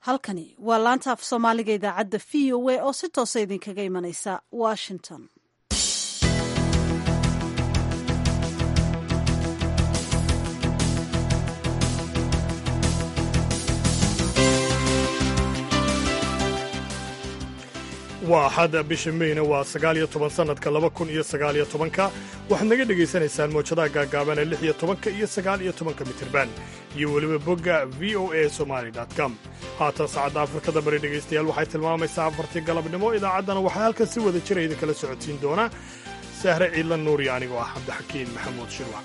halkani waa laanta af soomaaliga idaacadda v o a oo si toosa idinkaga imanaysa washington waa axad bisha meyna waa sagaal iyo toban sannadka laba kun iyo sagaal iyo tobanka waxaad naga dhegaysanaysaan mawjadaha gaagaaban ee lix iyo tobanka iyo sagaal iyo tobanka mitirban iyo weliba bogga v o a somali com haatan saacadda afrikada bari dhegaystayaal waxay tilmaamaysaa afartii galabnimo idaacaddana waxaa halkan si wada jira idinkala socodsiin doona sahre ciidla nuuri anigoo ah cabdixakiin maxamuud shirwac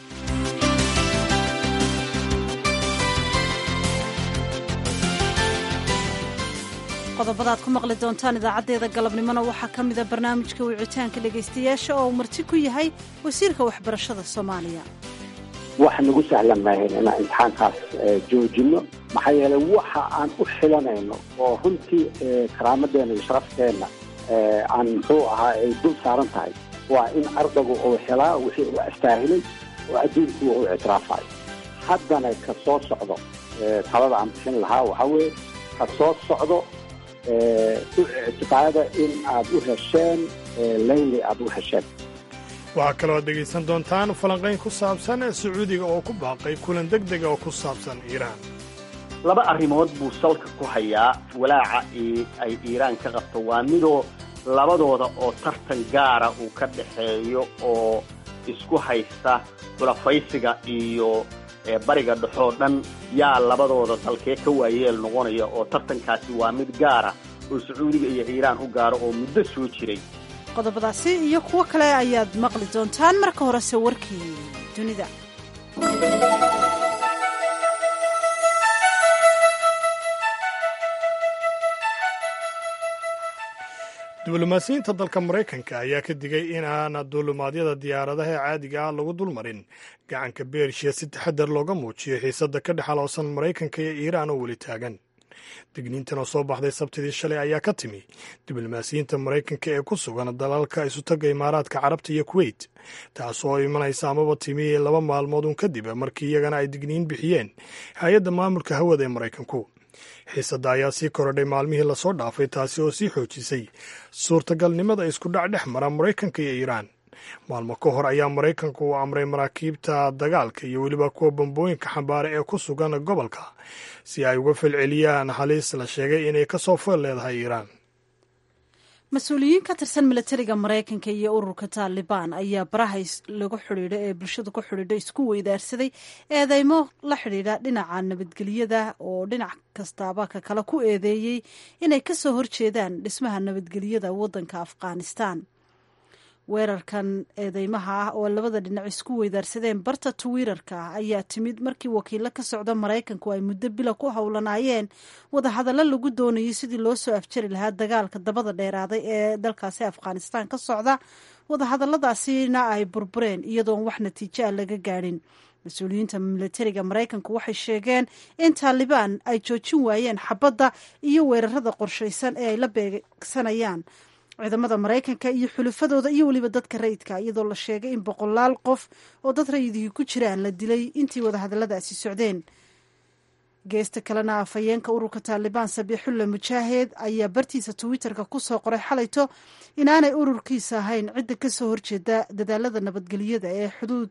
qodobadaad ku maqli doontaan idaacaddeeda galabnimona waxaa ka mida barnaamijka wicitaanka dhegaystayaasha oo uu marti ku yahay wasiirka waxbarashada soomaaliya wax nagu sahlan maahayn inaan imtixaankaas joojinno maxaa yeelay waxa aan u xilanayno oo runtii karaamadeenna iyo sharafteenna aan muxuu ahaa ay dul saaran tahay waa in ardaygu uu helaa wixii uu astaahilay oo adduunkuwa uu ictiraafayo haddana ka soo socdo talada aan bixin lahaa waxaa weeye ka soo socdo u ictiqaada in aad u hesheen layli aad u hesheen waxaa kaloo aad dhegaysan doontaan falanqayn ku saabsan sacuudiga oo ku baaqay kulan deg dega oo ku saabsan iiraan laba arrimood buu salka ku hayaa walaaca ay iiraan ka qabto waa midoo labadooda oo tartan gaara uu ka dhaxeeyo oo isku haysta xulafaysiga iyo bariga dhexoo dhan yaa labadooda dalkee ka waayeel noqonaya oo tartankaasi waa mid gaara oo sacuudiga iyo iiraan u gaaro oo muddo soo jiray qodobadaasi iyo kuwo kale ayaad maqli doontaan marka horese warkii dunida diblomaasiyiinta dalka maraykanka ayaa ka digay in aan duulumaadyada diyaaradaha ee caadiga ah lagu dulmarin gacanka beershiya si taxadar looga muujiyo xiisadda ka dhex aloosan maraykanka iyo iiraan oo weli taagan digniintan oo soo baxday sabtidii shalay ayaa ka timi diblomaasiyiinta maraykanka ee ku sugan dalalka isutaga imaaraadka carabta iyo kuweyt taas oo imanaysa amaba timi laba maalmood un kadib markii iyagana ay digniin bixiyeen hay-adda maamulka hawada ee maraykanku xiisadda ayaa sii korodhay maalmihii lasoo dhaafay taasi oo sii xoojisay suurtagalnimada iskudhac dhex mara maraykanka iyo iiraan maalmo ka hor ayaa maraykanku uu amray maraakiibta dagaalka iyo weliba kuwa bambooyinka xambaara ee ku sugan gobolka si ay uga falceliyaan halis la sheegay inay ka soo fool leedahay iiraan mas-uuliyiin ka tirsan milatariga maraykanka iyo ururka taalibaan ayaa baraha lagu xidhiidha ee bulshadu ku xidhiidha isku weydaarsaday eedeymo la xidhiidha dhinaca nabadgelyada oo dhinac kastaaba ka kale ku eedeeyey inay ka soo horjeedaan dhismaha nabadgelyada waddanka afghanistan weerarkan eedeymaha ah oo labada dhinac isku weydaarsadeen barta twitter-ka ayaa timid markii wakiilo ka socda maraykanku ay muddo bila ku howlanaayeen wadahadallo lagu doonayay sidii loo soo afjari lahaa dagaalka dabada dheeraaday ee dalkaasi afghanistan ka socda wadahadalladaasina ay burbureen iyadoon wax natiijo ah laga gaadhin mas-uuliyiinta milatariga maraykanku waxay sheegeen in taalibaan ay joojin waayeen xabadda iyo weerarada qorshaysan ee ay la beegsanayaan ciidamada maraykanka iyo xulufadooda iyo weliba dadka rayidka iyadoo la sheegay in boqolaal qof oo dad rayidihii ku jiraan la dilay intii wadahadalladaasi socdeen geesta kalena afhayeenka ururka taalibaan sabiixulla mujaahed ayaa bartiisa twitter-ka ku soo qoray xalayto inaanay ururkiisa ahayn cidda ka soo horjeeda dadaalada nabadgelyada ee xuduud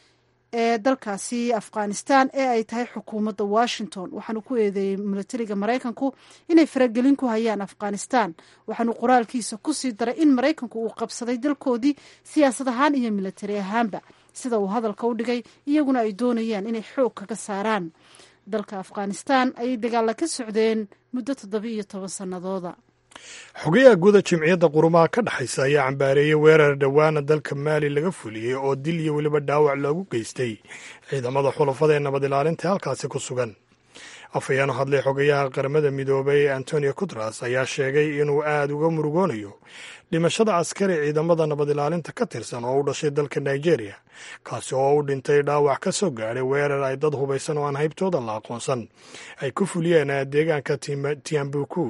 ee dalkaasi afghanistan ee ay tahay xukuumadda washington waxaanu ku eedeeyey milatariga maraykanku inay faragelin ku hayaan afghanistan waxaanu qoraalkiisa ku sii daray in maraykanku uu qabsaday dalkoodii siyaasad ahaan iyo milatari ahaanba sida uu hadalka u dhigay iyaguna ay doonayaan inay xoog kaga saaraan dalka afghanistan ayay dagaalla ka socdeen muddo toddoba-iyo toban sannadooda xogayaha guuda jimciyadda qurumaha ka dhexaysa ayaa cambaareeyey weerar dhowaana dalka maali laga fuliyey oo dil iyo weliba dhaawac loogu geystay ciidamada xulafada ee nabad ilaalinta halkaasi ku sugan afhayeen hadlay xogayaha qaramada midoobay antonio kutras ayaa sheegay inuu aad uga murugoonayo dhimashada askari ciidamada nabad ilaalinta ka tirsan oo u dhashay dalka nigeria kaasi oo u dhintay dhaawac ka soo gaadhay weerar ay dad hubaysan oo aan haybtooda la aqoonsan ay ku fuliyeen deegaanka tiambuku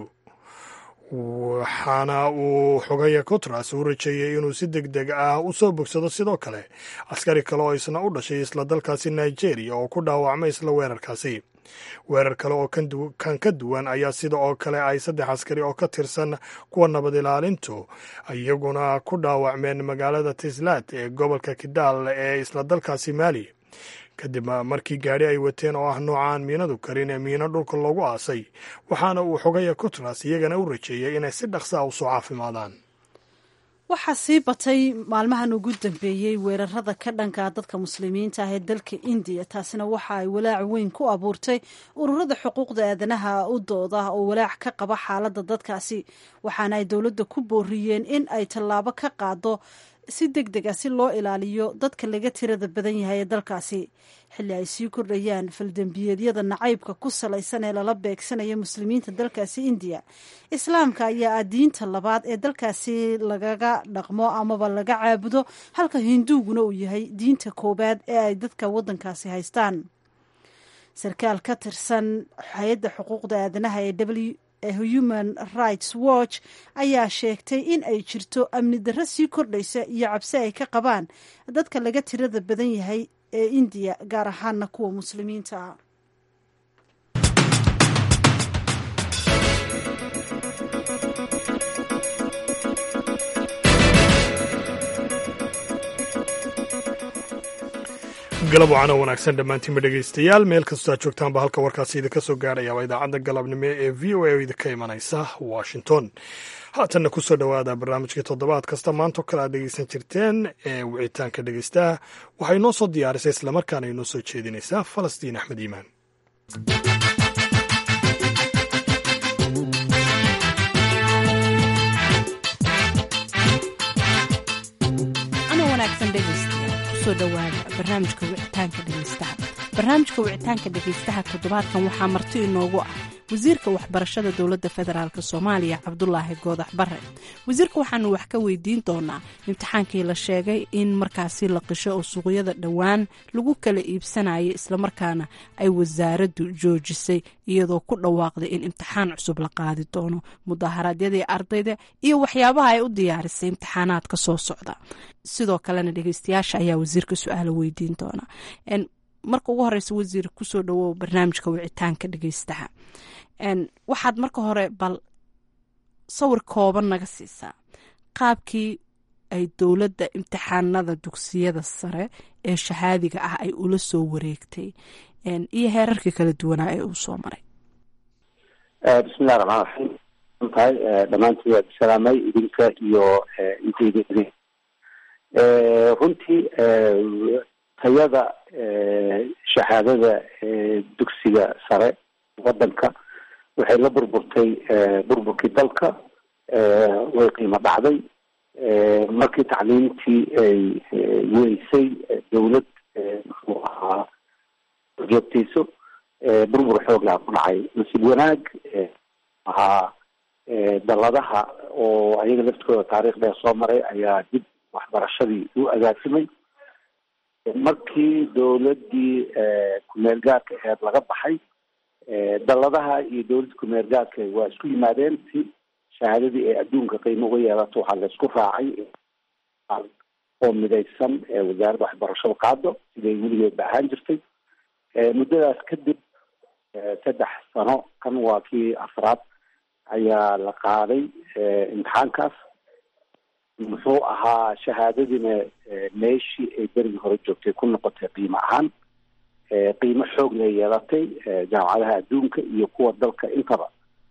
waxaana uu xogaya kutras u rajeeyey inuu si deg deg ah u soo bogsado sidoo kale askari kale oo isna u dhashay isla dalkaasi nigeria oo ku dhaawacmay isla weerarkaasi weerar kale oo kan ka duwan ayaa sida oo kale ay saddex askari oo ka tirsan kuwa nabad ilaalintu iyaguna ku dhaawacmeen magaalada tislaad ee gobolka kidaal ee isla dalkaasi maali kadib markii gaadhi ay wateen oo ah noocaan miinadu karin ee miino dhulka loogu aasay waxaana uu xogaya kutlas iyagana u rajeeyay inay si dhaqsa a usoo caafimaadaan waxaa sii batay maalmahan ugu dambeeyey weerarada ka dhanka dadka muslimiinta ah ee dalka indiya taasina waxa ay walaac weyn ku abuurtay ururada xuquuqda aadanaha u dooda oo walaac ka qaba xaaladda dadkaasi waxaana ay dowladda ku booriyeen in ay tallaabo ka qaado si deg deg a si loo ilaaliyo dadka laga tirada badan yahay ee dalkaasi xilli ay sii kordhayaan faldembiyeedyada nacaybka ku salaysan ee lala beegsanaya muslimiinta dalkaasi indiya islaamka ayaa ah diinta labaad ee dalkaasi lagaga dhaqmo amaba laga caabudo halka hinduuguna uu yahay diinta koowaad ee ay dadka waddankaasi haystaan sarkaal ka tirsan hay-adda xuquuqda aadanaha ee w human rights watch ayaa sheegtay in ay jirto amni darro sii kordhaysa iyo cabsi ay ka qabaan dadka laga tirada badan yahay ee indiya gaar ahaana kuwa muslimiinta ah galab wacana wanaagsan dhammaantiinba dhegaystayaal meel kastoo aad joogtaanba halka warkaasi idinka soo gaaraya waa idaacadda galabnimo ee v o a oo idinka imanaysa washington haatanna kusoo dhowaada barnaamijkii toddobaad kasta maantoo kale aad dhegaysan jirteen ee wicitaanka dhegaystaha waxay noo soo diyaarisay islamarkaana inoo soo jeedinaysaa falastiin axmed iimaan barnaamijka wicitaanka dhegeystaha barnaamijka wicitaanka dhegeystaha toddobaadkan waxaa marti inoogu ah wasiirka waxbarashada dowladda federaalk soomaaliya cabdulaahi goodax bare wasiirka waxaanu wax ka weydiin doonaa imtixaankii la sheegay in markaasi la qisho oo suuqyada dhowaan lagu kala iibsanayo islamarkaana ay wasaaraddu joojisay iyadoo ku dhawaaqday in imtixaan cusub la qaadi doono mudaharaadyadii ardayda iyo waxyaabaha ay u diyaarisay imtixaanaadka soo socda sidoo kalena dhegeystayaasha ayaa wasiirka su-aala weydiin doona marka ugu horeysa wasiir kusoo dhawow barnaamijka wicitaanka dhegeystaha waxaad marka hore bal sawir kooban naga siisaa qaabkii ay dowladda imtixaanada dugsiyada sare ee shahaadiga ah ay ula soo wareegtay iyo heerarkii kala duwanaa ee uu soo maray bismillahi raxmaan raxiim tahay dhammaantiin waad salaamay idinka iyo intayda runtii tayada shahaadada dugsiga sare wadanka waxay la burburtay burburkii dalka way qiimo dhacday markii tacliimtii ay weysay dowlad muxuu ahaa joogtayso burbur xooglaha ku dhacay nasiib wanaag ahaa daladaha oo ayaga laftooda taariikh dheer soo maray ayaa dib waxbarashadii u agaasimay markii dowladii kumeel gaarka aheed laga baxay daladaha iyo dowladda kumeel gaarka waa isku yimaadeen si shahaadadii ay adduunka qiimo uga yeelato waxaa laysku raacay oo midaysan wasaaradda waxbarashada qaado siday weligeedba ahaan jirtay muddadaas kadib saddex sano kan waa kii afraad ayaa la qaaday imtixaankaas muxuu ahaa shahaadadiina meeshii ay berigii hore joogtay ku noqotay qiimo ahaan qiimo xoog lay yeelatay jaamacadaha adduunka iyo kuwa dalka intaba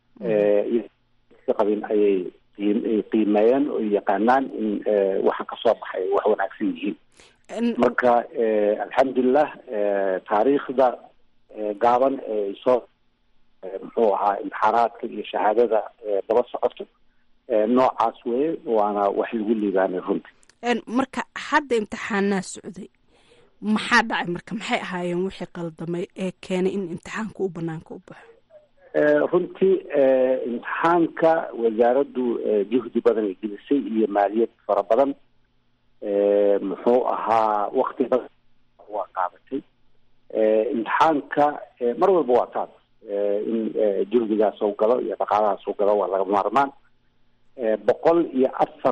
qabin ayay ay qiimeeyeen oo yaqaanaan in waxa kasoo baxay wax wanaagsan yihiin marka alxamdulilah taariikhda gaaban ee soo muxuu ahaa imtixaanaadka iyo shahaadada daba socoto noocaas weye waana wax lagu liibaanay runtii marka hadda imtixaanaa socday maxaa dhacay marka maxay ahaayeen wixii qaldamay ee keenay in imtixaanka u banaanka u baxo runtii imtixaanka wasaaraddu juhdi badan ay gelisay iyo maaliyad fara badan muxuu ahaa wakti badan waa qaadatay imtixaanka mar walba waa taas in juhdigaas u galo iyo dhaqaalahaas u galo waa laga maarmaan boqol iyo afar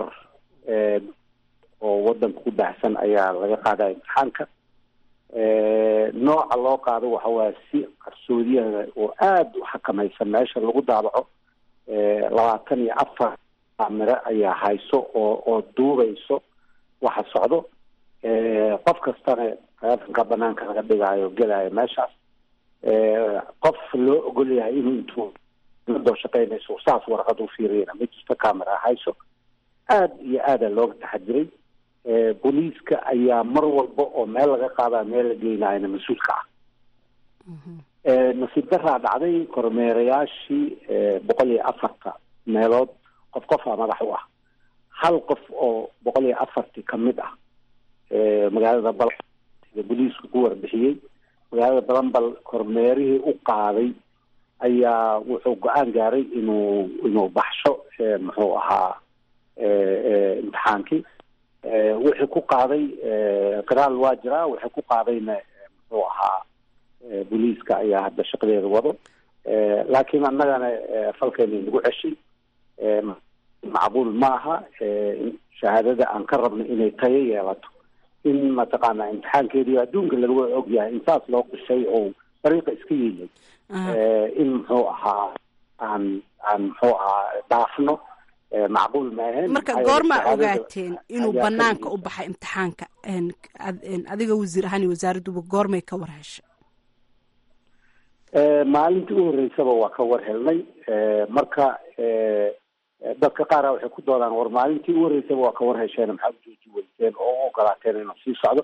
oo wadanka ku baahsan ayaa laga qaadaya imtixaanka nooca loo qaado waxa waaya si qarsoodiyaha oo aada u xakamaysan meesha lagu daabaco labaatan iyo afar camire ayaa hayso oo oo duubayso waxa socdo qof kastana taleefonka banaanka laga dhigaayo gelaayo meeshaas qof loo ogol yahay inuu intuu doo shaqeynayso saas warqad u fiiriyana ma jirto camera hayso aada iyo aada looga taxadiray booliiska ayaa mar walba oo meel laga qaadaa meel la geynayana mas-uulka ah nasiib daraa dhacday kormeerayaashii boqol iyo afarta meelood qof qofaa madax u ah hal qof oo boqol iyo afartii kamid ah magaalada bal sida booliisku ku warbixiyey magaalada balanbal kormeerihii u qaaday ayaa wuxuu go-aan gaaray inuu inuu baxsho muxuu ahaa imtixaankii wixii ku qaaday qiraal waa jiraa wixii ku qaadayna muxuu ahaa booliiska ayaa hadda shaqadeeda wado laakiin annagana falkeena nagu ceshay macquul maaha shahaadada aan ka rabno inay tayo yeelato in mataqaana imtixaankeedii adduunka laga og yahay in saas loo qishay oo dariiqa iska yeelay in muxuu ahaa aan aan muxuu ahaa dhaafno macquul maahen marka goormaa ogaateen inuu banaanka u baxay imtixaanka adiga wasiir ahaan iyo wasaaradduba goormay ka war heshay maalintii u horreysaba waa ka war helnay marka dadka qaara waxay ku doodaan war maalintii u horreysaba waa ka war hesheen maxaa u jooji weyseen oo u ogolaateen inuu sii socdo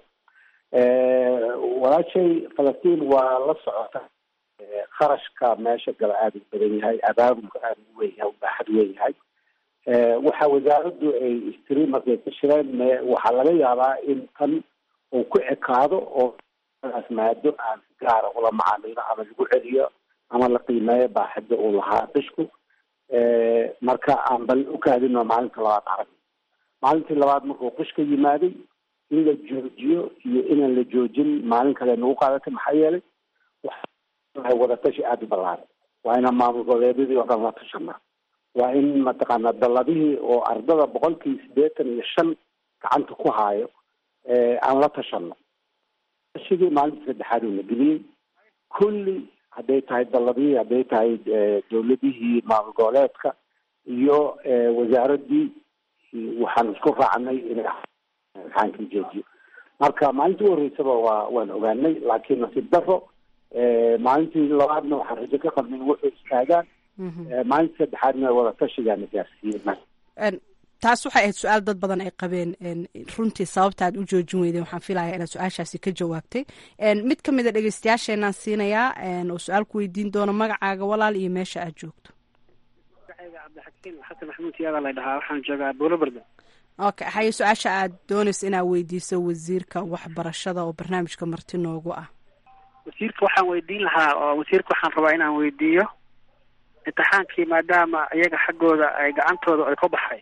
walaashay falastiin waa la socota kharashka meesha gala aada u badan yahay abaabulka aada u weyn yahay ubaaxad weyn yahay waxa wasaaraddu ay istiri markay ka shireen me waxaa laga yaabaa in tan uu ku ekaado oo as maado aan si gaara ula macaamilo ama lagu celiyo ama la qiimeeyo baaxadda uu lahaa qishku marka aan bal u kaadino maalinta labaad arag maalintii labaad markuu qish ka yimaaday in la joojiyo iyo inaan la joojin maalin kale nagu qaadatay maxaa yeelay waxay wadatashi aada u ballaaran waa inaan maamul goboleedyadii oo dhan la tashana waa in mataqaana dalladihii oo ardada boqolkii siddeetan iyo shan gacanta ku haayo aan la tashano tashigii maalinta saddexaad uuna geliyey kulli hadday tahay dalladihii hadday tahay dowladihii maamul goboleedka iyo wasaaraddii waxaan isku raacnay inay imtixaankii joojiyo marka maalintii u horreysaba waa waan ogaanay laakiin nasiib daro maalintii labaadna waxaan rajo ka qabnay in wuxuu istaagaan maalintii saddexaadna wadatashigaana gaarsiiyey taas waxay ahayd su-aal dad badan ay qabeen runtii sababta aad u joojin weydeen waxaan filaya inaad su-aashaasi ka jawaabtay mid ka mid a dhegeystayaasheenaan siinayaa oo su-aal ku weydiin doono magacaaga walaal iyo meesha aad joogto magacayga cabdixakiim xasan maxamuud siyaada la dhahaa waxaan joogaa buulobarda okay haye su-aasha aad doonayso inaad weydiiso wasiirka waxbarashada oo barnaamijka marti noogu ah wasiirka waxaan weydiin lahaa oo wasiirka waxaan rabaa inaan weydiiyo imtixaankii maadaama iyaga xaggooda ay gacantooda ay ka baxay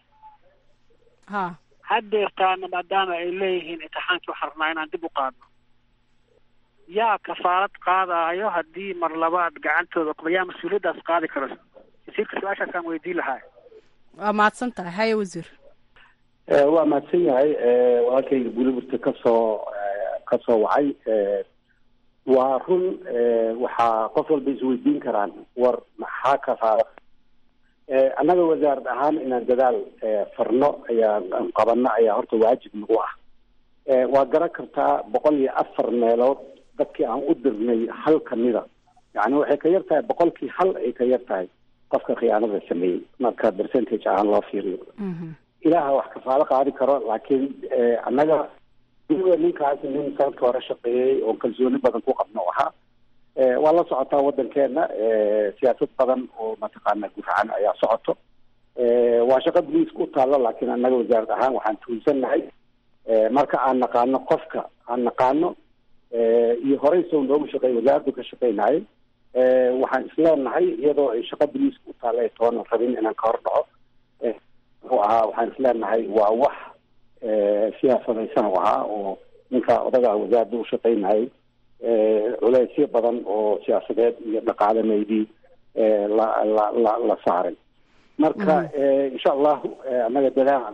ha haddeertaana maadaama ay leeyihiin imtixaankii waxaan rabnaa inaan dib u qaadno yaa kafaalad qaadaayo haddii mar labaad gacantooda yaa mas-uuliyaddaas qaadi karo wasiirka su-aashaasaan weydiin lahaa waa mahadsan tahay haye wasiir waa mahadsan yahay walaalkayga buliburta kasoo kasoo wacay waa run waxaa qof walba isweydiin karaan war maxaa kafaala annaga wasaarad ahaan inaan dadaal farno ayaa qabano ayaa horta waajib nagu ah waa garan kartaa boqol iyo afar meelood dadkii aan u dirnay hal kamida yani waxay ka yar tahay boqolkii hal ay ka yar tahay qofka khiyaanada sameeyey marka percentage ahaan loo fiiriyo ilaaha wax kafaalo qaadi karo laakiin annaga ninkaasi nin sanadka hore shaqeeyey oo kalsooni badan ku qabno ahaa waa la socotaa wadankeena siyaasad badan oo mataqaana gufcan ayaa socoto waa shaqo boliiska u taalo laakiin annaga wasaarad ahaan waxaan tuulsannahay marka aan naqaano qofka aan naqaano iyo horey sow noogu shaqeey wasaaraddu ka shaqeynaye waxaan isleenahay iyadoo ay shaqo boliiska u taalo ay toona rabin inaan ka hor dhaco muxuu ahaa waxaan isleenahay waa wax siyaasadaysan u ahaa oo ninka odaga wasaaradda u shaqeynayay culeysyo badan oo siyaasadeed iyo dhaqaalameydii la la la la saaray marka insha allahu annaga dadaal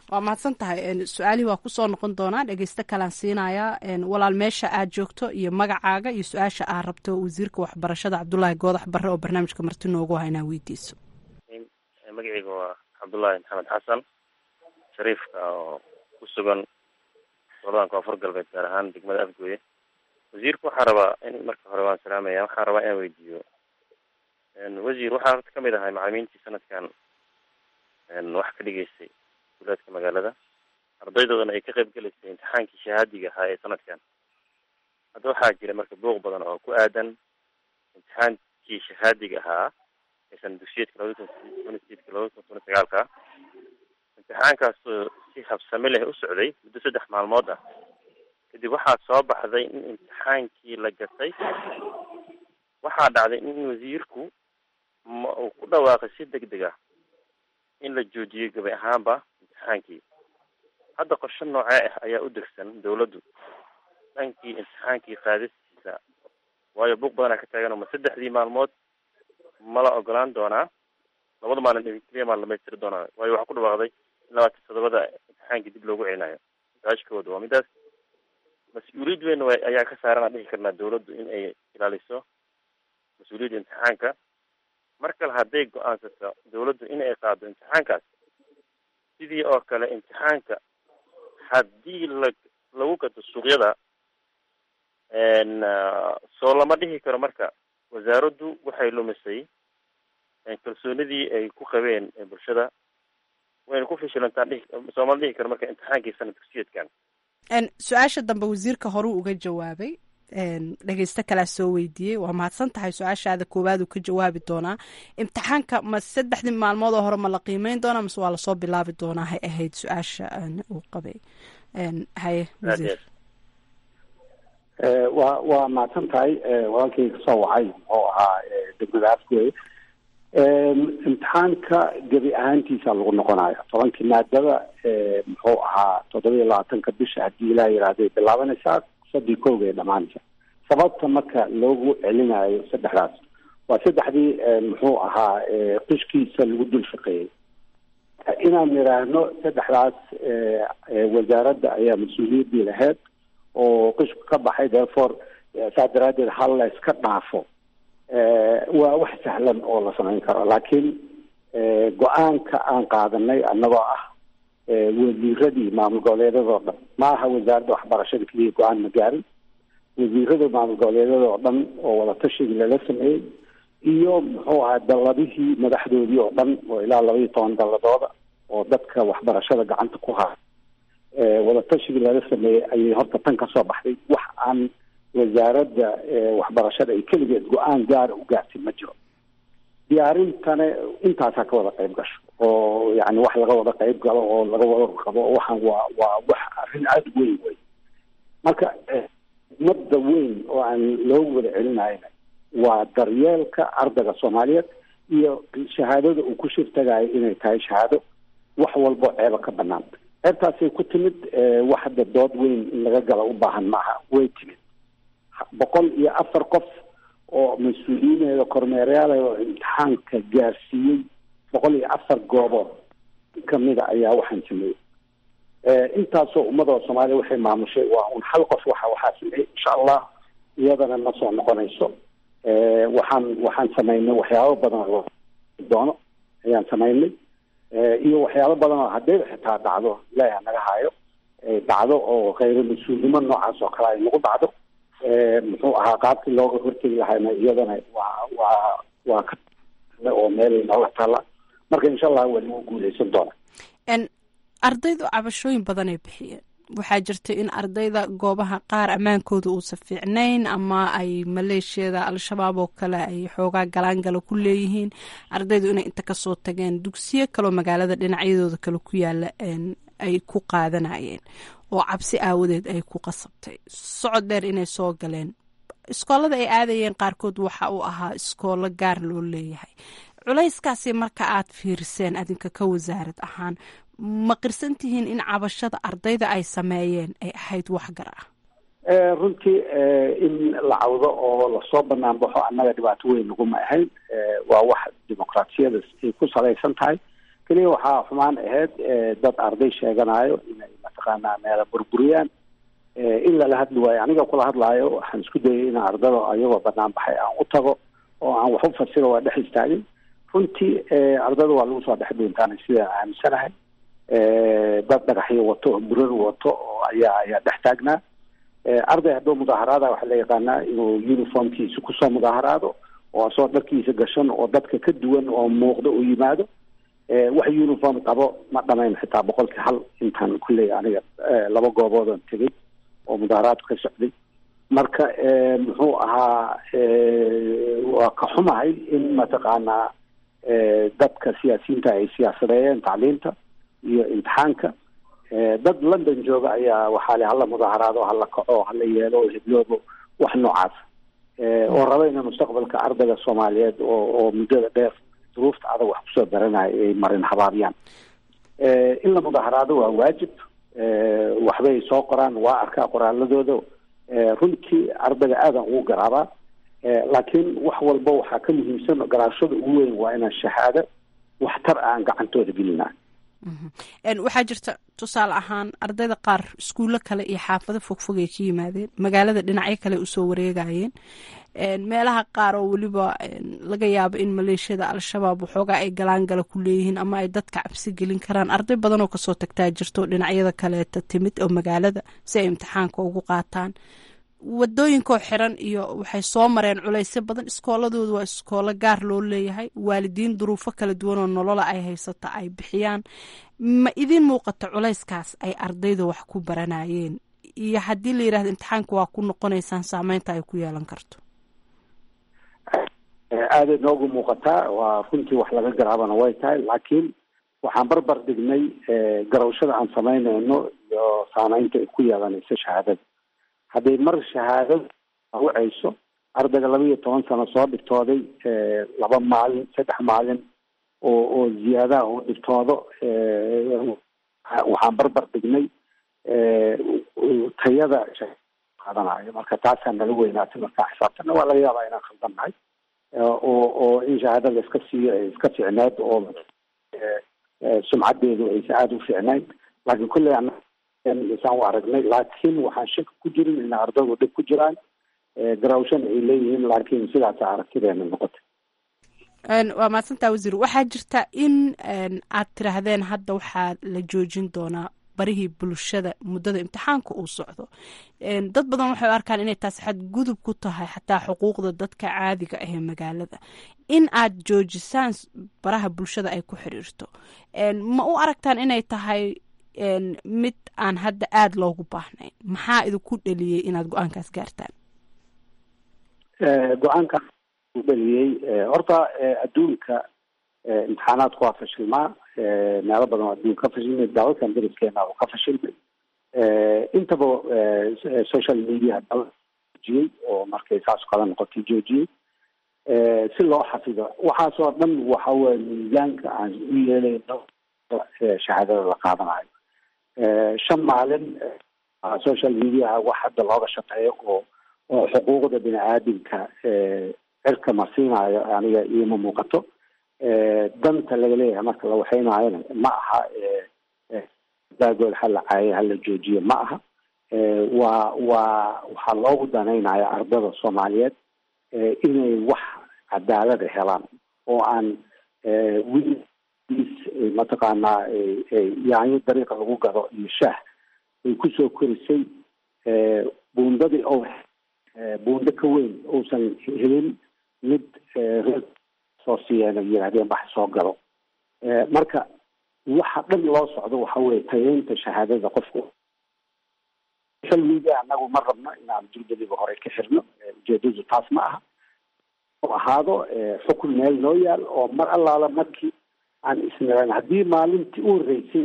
waa mahadsan tahay su-aalihii waa kusoo noqon doonaa dhegeysto kalaan siinayaa walaal meesha aad joogto iyo magacaaga iyo su-aasha aad rabto wasiirka waxbarashada cabdulaahi goodax barre oo barnaamijka marti noogu ha inaa weydiiso magaceyga waa cabdullaahi maxamed xasan shariifka oo ku sugan goladan koonfur galbeed gaar ahaan degmada afgooye wasiirka waxaa rabaa in marka hore waan salaamaya waxaa rabaa inaan weydiiyo wasiir waxaa horta kamid ahay macalimiintii sanadkan wax ka dhigeysay duulaadka magaalada ardaydoodana ay ka qayb gelaysay imtixaankii shahaadiga ahaa ee sanadkan hadda waxaa jira marka buuq badan oo ku aadan imtixaankii shahaadiga ahaa ee sana dugsiyeedka labada kun tona sideedka labada kun tona sagaalka imtixaankaasoo si habsami leh u socday muddo saddex maalmood ah kadib waxaa soo baxday in imtixaankii la gatay waxaa dhacday in wasiirku ma uu ku dhawaaqay si deg deg ah in la joojiyey gabay ahaanba imtixaankii hadda qorshe noocee ah ayaa u degsan dawladdu dhankii imtixaankii qaadistiisa waayo buuq badanaa ka taagan ma saddexdii maalmood ma la ogolaan doonaa labada maalin keliya maa dhamaystiri doonaa waayo waxaa ku dhawaaqday in labaatan todobada imtixaankii dib loogu celinayo saashkooda waa midaas mas-uuliyad weyn w ayaa ka saaran aan dhihi karnaa dawladdu in ay ilaaliso mas-uuliyadda imtixaanka mar kale hadday go-aansato dawladdu in ay qaado imtixaankaas sidii oo kale imtixaanka haddii la lagu gato suuqyada soo lama dhihi karo marka wasaaraddu waxay lumisay kalsoonidii ay ku qabeen bulshada wayna ku fishilantaan dhihi sooma dhihi karo marka imtixaankii sana dugsiyeedkan su-aasha dambe wasiirka horuu uga jawaabay dhegeysto kalaa soo weydiiyey waa mahadsan tahay su-aashaada koowaad uu ka jawaabi doonaa imtixaanka ma saddexdii maalmood oo hore ma la qiimeyn doonaa mase waa lasoo bilaabi doonaa hay ahayd su-aasha uu qabay haye wasiir waa waa mahadsan tahay walaalkay kasoo wacay muxuu ahaa degmada afgooye imtixaanka gebi ahaantiisa lagu noqonayo tobankii maadada muxuu ahaa toddoba iyo labaatanka bisha haddii ilaa yihahday bilaabanaysaa sadii kooga ay dhamaanaysa sababta marka loogu celinayo saddexdaas waa saddexdii muxuu ahaa qishkiisa lagu dul shaqeeyey inaan nidhaahno saddexdaas wasaaradda ayaa mas-uuliyaddii lahayd oo qishku ka baxay therefore saas daraaddeed hal la iska dhaafo waa wax sahlan oo la samayn karo laakiin go-aanka aan qaadanay annagoo ah wasiiradii maamul goboleedyadoo dhan ma aha wasaaradda waxbarashada keliya go-aan ma gaarin wasiirada maamul goboleedyadoo dhan oo wadatashiga lala sameeyey iyo muxuu ahaa dalladihii madaxdoodii oo dhan oo ilaa laba iyo toban dalladooda oo dadka waxbarashada gacanta ku haya wadatashiga lala sameeyey ayay horta tan kasoo baxday wax aan wasaaradda waxbarashada ay keligeed go-aan gaara u gaartay ma jiro diyaarintana intaasaa ka wada qayb gasho oo yani wax laga wada qayb galo oo laga wada qabo waxaan waa waa wax arrin aada weyn wey marka umada weyn oo aan loogu wada celinayna waa daryeelka ardayga soomaaliyeed iyo shahaadada uu ku shirtagayo inay tahay shahaado wax walbo ceeba ka banaan ceebtaasay ku timid wax hadda dood weyn in laga gala u baahan maaha way timid boqol iyo afar qof oo mas-uuliyiineeda kormeerayaal oo imtixaanka gaarsiiyey boqol iyo afar goobood kamida ayaa waxaan sameeyey intaasoo ummadoo soomaaliya waxay maamushay waa un hal qof waxa waxaa sameeyey insha allah iyadana ma soo noqonayso waxaan waxaan samaynay waxyaabo badan oo doono ayaan samaynay iyo waxyaabo badan oo haddayba xitaa dhacdo ilaaha naga hayo dhacdo oo khayro mas-uulnimo noocaas oo kale ay nagu dhacdo muxuu ahaa qaabkii looga hortegi lahayna iyadana waa waa waa ka oo meelay nooga taalla marka insha allah waa lagu guuleysan doona ardaydu cabashooyin badanay bixiyeen waxaa jirta in ardayda goobaha qaar ammaankooda uusan fiicnayn ama ay maleeshiyada al-shabaab oo kale ay xoogaa galaangala ku leeyihiin ardaydu inay inta kasoo tageen dugsiyo kaloo magaalada dhinacyadooda kale ku yaala ay ku qaadanayeen oo cabsi aawadeed ay ku qasabtay socod dheer inay soo galeen iskoolada ay aadayeen qaarkood waxa uu ahaa iskoolo gaar loo leeyahay culayskaasi marka aad fiiriseen adinka ka wasaarad ahaan ma qirsan tihiin in cabashada ardayda ay sameeyeen ay ahayd wax gar ah runtii in la cawdo oo lasoo banaan baxo annaga dhibaato weyn naguma ahayn waa wax dimuqraatiyada ay ku salaysan tahay keliya waxaa xumaan ahayd dad arday sheeganayo inay mataqaanaa meela burburiyaan in lala hadli waayo aniga kula hadlaayo waxaan isku dayay inaan ardada ayagoo banaan baxay aan u tago oo aan wax u fasiro waa dhex istaagin runtii ardada waa lagu soo dhex dhuuntaanay sidaan aaminsanahay dad dhagaxyo wato oo burar wato oo ayaa ayaa dhex taagnaa arday hadduu mudaaharaada waxaa la yaqaanaa inuu uniformkiisa kusoo mudaaharaado oo asoo dharkiisa gashan oo dadka ka duwan oo muuqda uu yimaado wax uniform qabo ma dhamayn xitaa boqolkii hal intaan kulley aniga laba gooboodan tegay oo mudaaharaadku ka socday marka muxuu ahaa waa ka xumahay in mataqaanaa dadka siyaasiyiinta ay siyaasadeeyeen tacliinta iyo imtixaanka dad london jooga ayaa waxaa le hala mudaaharaado hala kaco hala yeelo hebloobo wax noocaas oo raba ina mustaqbalka ardayga soomaaliyeed oo oo muddada dheer duruufta adag wax kusoo baranaya ay marin habaabiyaan in la mudaaharaado waa waajib waxbay soo qoraan waa arkaa qoraaladooda runtii ardayga aadan ugu garaabaa laakiin wax walba waxaa ka muhiimsan garaashada ugu weyn waa inaan shahaado waxtar aan gacantooda gelinaa waxaa jirta tusaale ahaan ardayda qaar iskuullo kale iyo xaafado fogfog ay ka yimaadeen magaalada dhinacyo kale usoo wareegayeen meelaha qaar oo weliba laga yaabo in maleeshiyada al-shabaab waxoogaa ay galaangala ku leeyihiin ama ay dadka cabsi gelin karaan arday badan oo kasoo tagtaa jirto dhinacyada kaleeta timid oo magaalada si ay imtixaanka ugu qaataan wadooyinkoo xiran iyo waxay soo mareen culaysyo badan iskooladoodu waa iskoolo gaar loo leeyahay waalidiin duruufo kala duwan oo nolola ay haysata ay bixiyaan ma idin muuqato culayskaas ay ardayda wax ku baranayeen iyo haddii la yidhahdo imtixaanka waa ku noqonaysaan saameynta ay ku yeelan karto aaday noogu muuqataa waa runtii wax laga garaabana way tahay laakiin waxaan barbar dhignay garawshada aan samaynayno iyo saameynta ay ku yeelanayso shahaadada hadday mar shahaadada wacayso ardayga laba iyo toban sano soo dhigtooday laba maalin saddex maalin oo oo ziyaadaha uu dhigtoodo waxaan barbar dhignay tayada qaadanayo marka taasaa nala weynaatay markaa xisaabtana waa laga yaabaa inaan khaldan nahay oo oo in shahaadada iska siiyo ay iska fiicneed oo sumcadeedu aysa aada u fiicnayn laakiin kulley isaan u aragnay laakiin waxaan shaki ku jirin in ardaydu dhib ku jiraan garawshan ay leeyihiin laakiin sidaasa aragtideena noqotay waa mahadsantaa wasiir waxaa jirta in aad tiraahdeen hadda waxaa la joojin doonaa barihii bulshada muddada imtixaanka uu socdo dad badan waxay u arkaan inay taasi xadgudub ku tahay xataa xuquuqda dadka caadiga ah ee magaalada in aad joojisaan baraha bulshada ay ku xiriirto ma u aragtaan inay tahay mid aan hadda aada loogu baahnayn maxaa idinku dheliyey inaad go-aankaas gaartaan go-aanka dheliyey horta adduunka imtixaanaadku waa fashilmaa meelo badan oo adduunka ka fashilmay dalalkan deriskeena uu ka fashilmay intaba social media joojiyey oo markay saas kala noqotay joojiyey si loo xafido waxaas oo dhan waxa weye miisaanka aan u yeelayno shahaadada la qaadanayo shan maalin social mediaha wax hadda looga shaqeeyo oo oo xuquuqda bini aadamka cirka marsiinayo aniga ioma muuqato danta laga leeyahay marka la waxeynaayona ma aha daagood hala caayo hala joojiyo ma aha waa waa waxaa loogu danaynaya ardada soomaaliyeed inay wax cadaalada helaan oo aan wiil mataqaanaa yaanyo dariiqa lagu gado iyo shaah ay kusoo korisay buundadii o buundo ka weyn uusan helin mid soo siiyeen ay yidhahdeen bax soo galo marka waxa dhan loo socdo waxa weye tayeynta shahaadada qofku social media anagu ma rabno inaan juldadiga hore ka xirno ujeedadu taas ma aha ahaado xukun meel noo yaal oo mar allaala markii aan isniran haddii maalintii u horeysay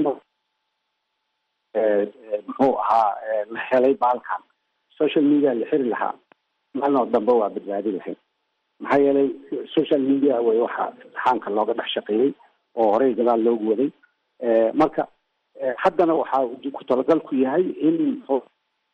muxuu ahaa la helay baalkan social media la xiri lahaa maalin oo dambe waa badbaadi lahayd maxaa yeelay social media way waxa imtixaanka looga dhex shaqeeyey oo horey gadaal loogu waday marka haddana waxaa ku talagalku yahay in muxuu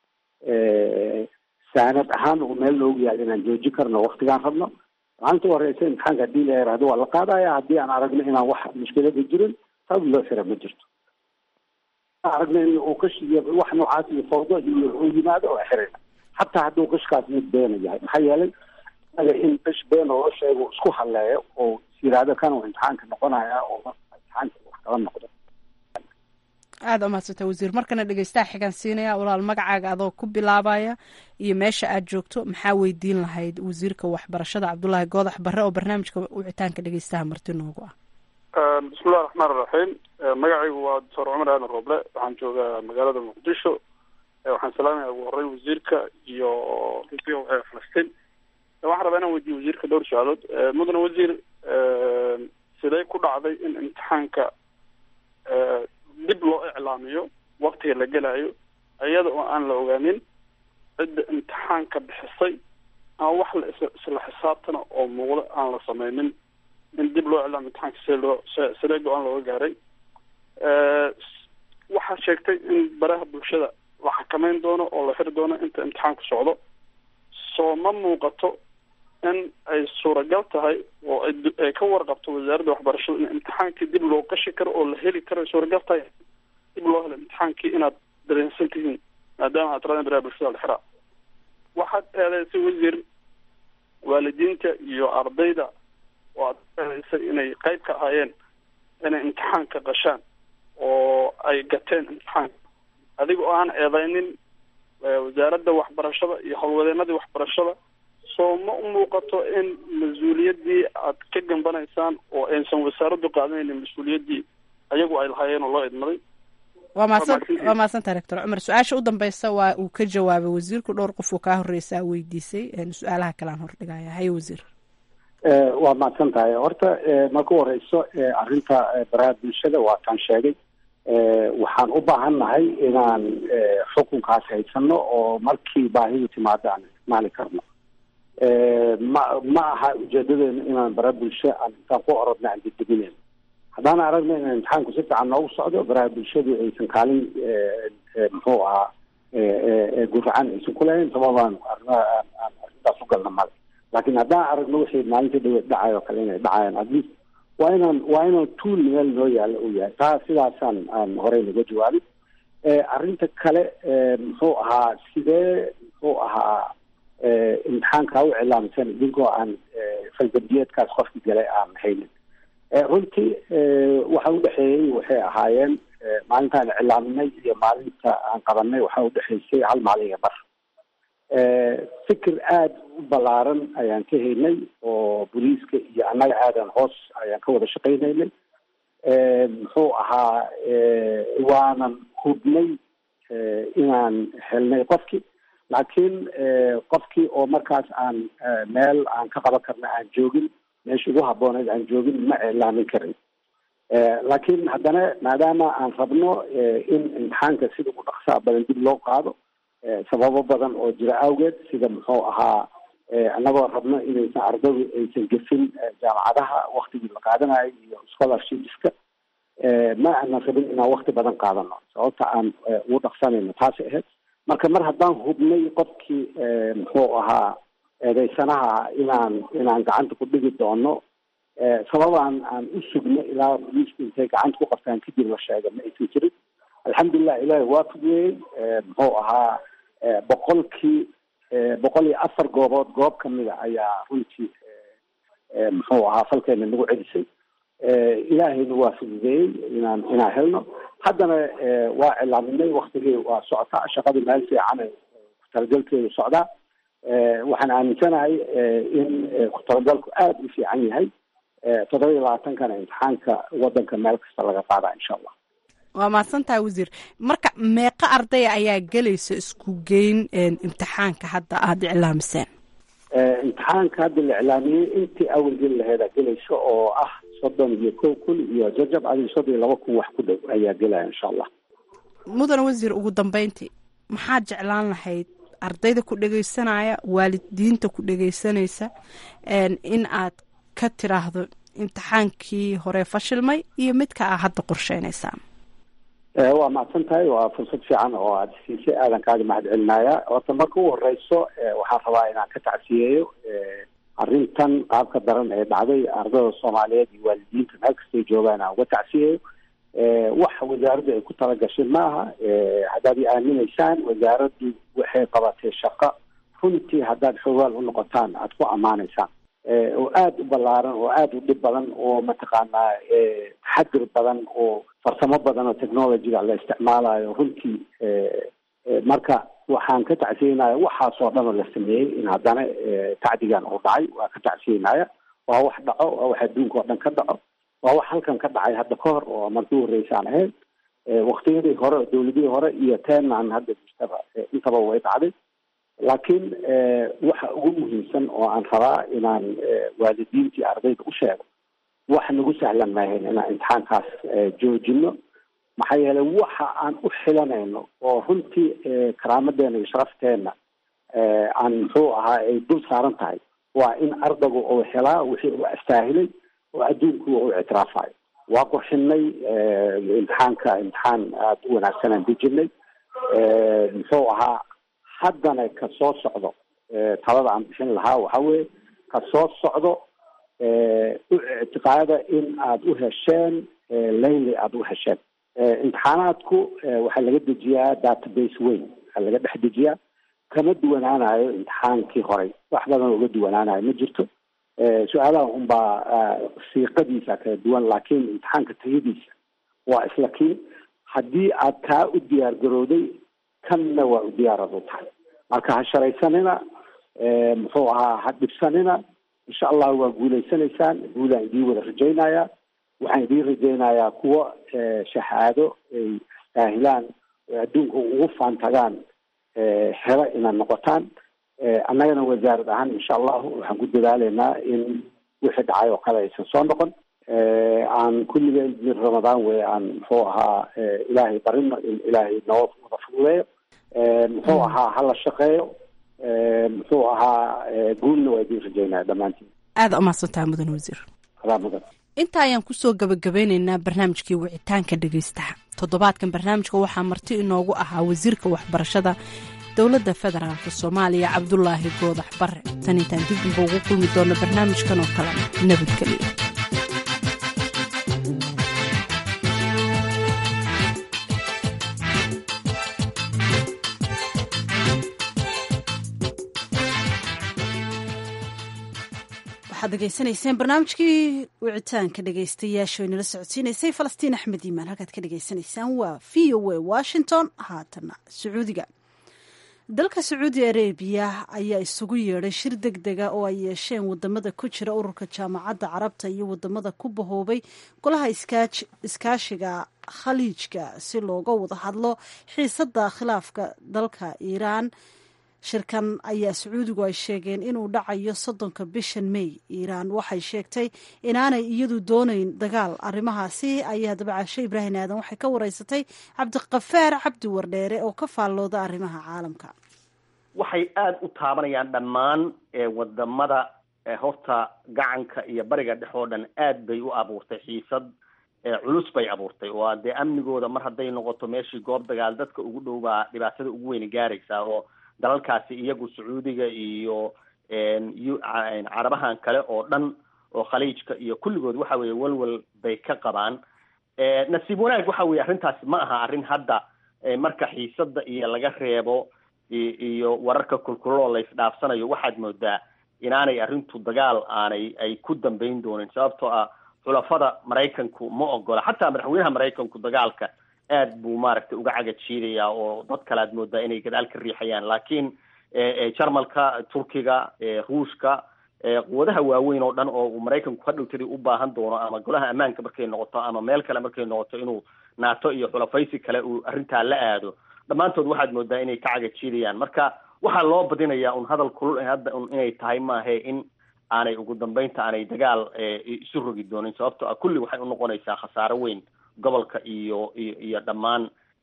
saanad ahaan uu meel loogu yaal inaan joojin karno waktigaan rabno maalinta horeysa imtixaanka haddii la yaraahdo waa la qaadaya haddii aan aragno inaan wax mushkilada jirin sabab loo xira ma jirto aragna in uu qish iyo wax noocaas iyo fawdo iyo uu yimaado oo xirina xataa hadduu qishkaas mid beena yahay maxaa yeelay isaga in qish been oo sheego isku halleeyo oo is yidhaahdo kan uu imtixaanka noqonaya oo imtixaanka wax kala noqdo aada umahadsanta wasiir markana dhegeystaha xigaan siinaya walaal magacaaga adoo ku bilaabaya iyo meesha aad joogto maxaa weydiin lahayd wasiirka waxbarashada cabdulaahi goodax barre oo barnaamijka wicitaanka dhegeystaha marti noogu ah bismillahi raxmaan iraxiim magacaygu waa doctor cumar aadan roble waxaan joogaa magaalada muqdisho waxaan salaamaya ugu horey wasiirka iyo falastiin waxaan rabaa inaan weydiyo wasiirka dhowr su-aalood mudane wasiir sidee ku dhacday in imtixaanka dib loo iclaamiyo waktiga la gelayo iyada oo aan la ogaanin cidda imtixaanka bixisay ama wax la isla xisaabtana oo muuqda aan la sameynin in dib loo iclaamiyo imtixaanka see loo sidee go-aan looga gaaray waxaa sheegtay in baraha bulshada la xakameyn doono oo la xiri doono inta imtixaanku socdo soo ma muuqato in ay suuragal tahay oo ay ka warqabto wasaaradda waxbarashada in imtixaankii dib loo qashi karo oo la heli karo ay suuragal tahay dib loo helo imtixaankii inaad dareensan tihiin maadaama aad tiraadeen baraha bulshada la xiraa waxaad eedeysay wasiir waalidiinta iyo ardayda oo aad eedeysay inay qayb ka ahaayeen inay imtixaanka qashaan oo ay gateen imtixaanka adiga oo aan eedeynin wasaaradda waxbarashada iyo howlwadeenadii waxbarashada soo ma u muuqato in mas-uuliyaddii aad ka gambanaysaan oo aysan wasaaraddu qaadanaynin mas-uuliyaddii ayagu ay lahaayeen oo loo idmaday waa mahadsan waa mahadsantaha rector cumar su-aasha u dambeysa waa uu ka jawaabay wasiirku dhowr qof uu kaa horreysaa weydiisay su-aalaha kalean hordhigaya haye wasiir waa mahadsan tahay horta marka u horeyso arrinta baraha bulshada waa taan sheegay waxaan u baahan nahay inaan xukunkaas haysano oo markii baahidu timaado aan isticmaali karno ma ma aha ujeedadeenu inaan bara bulsho aan intaan ku orodna aan degdeginayno haddaan aragna in imtixaanku si fiican noogu socdo baraha bulshadu aysan kaalin muxuu ahaa guracan aysan ku lahayn sababaan arrintaas u galna male laakiin haddaan aragno wixii maalinta dhawe dhacay oo kale inay dhacayaan at least waa inaan waa inaan tuul meel noo yaalla uu yahay taa sidaasaan aan horey naga jawaabin arrinta kale muxuu ahaa sidee muxuu ahaa imtixaankaa u cilaamsan idinkoo aan falgabiyeedkaas qofki galay aan haynin runtii waxa udhexeeyey waxay ahaayeen maalintaan cilaaminay iyo maalinta aan qabanay waxa udhexeysay hal maalin iyo bar fikir aada u ballaaran ayaan ka haynay oo booliiska iyo annaga aadan hoos ayaan ka wada shaqaynaynay muxuu ahaa waanan hubnay inaan helnay qofki laakiin qofkii oo markaas aan meel aan ka qaban karna aan joogin meesha ugu habbooneyd aan joogin ma iclaamin karin laakiin haddana maadaama aan rabno in imtixaanka sida ugu dhaqsaa badan dib loo qaado sababo badan oo jira awgeed sida muxuu ahaa annagoo rabno inaysan ardadu aysan gefin jaamacadaha waktigii la qaadanayo iyo scholarshipska ma aanan rabin inaan wakti badan qaadano sababta aan ugu dhaqsanayno taasi ahayd marka mar haddaan hubnay qofkii muxuu ahaa eedeysanaha inaan inaan gacanta ku dhigi doono sababaan aan u sugno ilaa boliiska intay gacanta ku qabtaan kadib la sheega ma aysan jirin alxamdulilah ilaahi waa fugeeyey muxuu ahaa boqolkii boqol iyo afar goobood goob kamida ayaa runtii muxuu ahaa falkeena nagu celisay ilaahayna waa fududeeyey inaan inaan helno haddana waa cilaaminay waktigii waa socotaa shaqadu meel fiican ku-talagalkeedu socdaa waxaan aaminsanahay in ku-talagalku aada u fiican yahay toddoba iyo labaatankana imtixaanka wadanka meel kasta laga qaadaa insha allah waa mahadsan tahay wasiir marka meeqa ardaya ayaa gelaysa isku geyn imtixaanka hadda aada iclaamiseen imtixaanka hadda la iclaamiyey intii awal geli laheedaa gelaysa oo ah soddon iyo kow kun iyo jajab adi soddon iyo laba kun wax ku dhow ayaa gelaya insha allah mudane wasiir ugu dambeyntii maxaad jeclaan lahayd ardayda ku dhegeysanaya waalidiinta ku dhegeysanaysa in aad ka tiraahdo imtixaankii hore fashilmay iyo midka aa hadda qorsheynaysaan waa mahadsan tahay waa fursad fiican oo aada siisay aadan kaaga mahad celinaya horta marka u horeyso waxaan rabaa inaan ka tacsiyeeyo arrintan qaabka daran ee dhacday ardada soomaaliyeed iyo waalidiinta meel kastay joogaan aan uga tacsiyeeyo wax wasaaraddu ay ku talagashay maaha haddaad i aaminaysaan wasaaraddu waxay qabatay shaqo runtii haddaad xogaal u noqotaan aada ku ammaanaysaan oo aada u ballaaran oo aada u dhib badan oo mataqaanaa taxadir badan oo farsamo badan oo technologyga la isticmaalayo runtii marka waxaan ka tacsiyeynaya waxaasoo dhan oo la sameeyey in haddana tacdigan uu dhacay waa ka tacsiyeynaya waa wax dhaco waa wax adduunka oo dhan ka dhaco waa wax halkan ka dhacay hadda ka hor oo markii horreysaan ahayd waktiyadii hore oo dawladihii hore iyo teenan hadda jirtaba intaba way dhacday laakiin waxa ugu muhiimsan oo aan rabaa inaan waalidiintii ardayda u sheego wax nagu sahlan maahayn inaan imtixaankaas joojino maxaa yeelay waxa aan u xilanayno oo runtii karaamadeena iyo sharafteena aan muxuu ahaa ay dul saaran tahay waa in ardaygu uu helaa wixii uu astaahilay oo adduunku uu ictiraafayo waa qurxinay imtixaanka imtixaan aada u wanaagsanaan dejinay muxuu ahaa haddana ka soo socdo talada aan bixin lahaa waxa weeye ka soo socdo u ictiqaada in aada u hesheen layli aada u hesheen imtixaanaadku waxaa laga dejiyaa database weyn waxaa laga dhex dejiyaa kama duwanaanayo imtixaankii horey wax badan uga duwanaanayo ma jirto su-aalaha unbaa siiqadiisa kala duwan laakiin imtixaanka tayadiisa waa isla kii haddii aad kaa u diyaar garooday kanna waa u diyaarad u tahay marka ha sharaysanina muxuu ahaa ha dhibsanina insha allah waa guulaysanaysaan guulaan idiin wada rajaynaya waxaan idiin rajaynayaa kuwo shahaado ay istaahilaan oo adduunka ugu faantagaan helo inaad noqotaan annagana wasaarad ahaan insha allahu waxaan ku dadaaleynaa in wixii dhacay oo kale aysan soo noqon aan kulligeen mid ramadaan wey aan muxuu ahaa ilaahay barino in ilaahay noo wada fududeeyo muxuu ahaa hala shaqeeyo muxuu ahaa guulna waa idiin rajaynaya dhammaantiin aada umahadsantaha mudan wasiir adaa mudan inta ayaan kusoo gabagabeyneynaa barnaamijkii wicitaanka dhegaystaha toddobaadkan barnaamijka waxaa marti inoogu ahaa wasiirka waxbarashada dowladda federaalk soomaaliya cabdulaahi goodax bare tan intaan dib unba ugu kulmi doono barnaamijkan oo kale nabadgelyo waxaad degeysanayseen barnaamijkii wicitaanka dhegeystayaashu inala socodsiinaysay falastiin axmed iimaan halkaad ka dhegeysanaysaan waa v o a washington haatana sacuudiga dalka sacuudi arabiya ayaa isugu yeedhay shir deg dega oo ay yeesheen wadamada ku jira ururka jaamacadda carabta iyo wadamada ku bahoobay golaha iskaashiga khaliijka si looga wada hadlo xiisada khilaafka dalka iiraan shirkan ayaa sacuudigu ay sheegeen inuu dhacayo soddonka bishan may iiraan waxay sheegtay inaanay iyadu doonayn dagaal arrimahaasi ayaa dabacasho ibraahim aadan waxay ka wareysatay cabdiqafaar cabdi wardheere oo ka faallooda arrimaha caalamka waxay aada u taabanayaan dhammaan wadamada horta gacanka iyo bariga dhex oo dhan aad bay u abuurtay xiisad culus bay abuurtay oo dee amnigooda mar hadday noqoto meeshii goob dagaal dadka ugu dhow baa dhibaatada ugu weyni gaaraysaa oo dalalkaasi iyagu sacuudiga iyo carabahan kale oo dhan oo khaliijka iyo kulligood waxa weeye welwel bay ka qabaan nasiib wanaag waxa weye arrintaasi ma aha arrin hadda marka xiisada iyo laga reebo iyo wararka kulkuloo la isdhaafsanayo waxaad moodaa inaanay arrintu dagaal aanay ay ku dambeyn doonin sababtoo ah xulafada maraykanku ma ogola xataa madaxweynaha maraykanku dagaalka aad buu maaragtay uga caga jiidayaa oo dad kale aad moodaa inay gadaal ka riixayaan laakiin jarmalka turkiga ruushka quwadaha waaweyn oo dhan oo uu maraykanku ka dhowtadii u baahan doono ama golaha ammaanka markay noqoto ama meel kale markay noqoto inuu naato iyo xulafaysi kale uu arrintaa la aado dhammaantood waxaad moodaa inay ka caga jiidayaan marka waxaa loo badinayaa un hadal kulul hadda un inay tahay maahe in aanay ugu dambeynta aanay dagaal isu rogi doonin sababto ah kulli waxay unoqonaysaa khasaaro weyn gobolka iyo iyo iyo dhammaan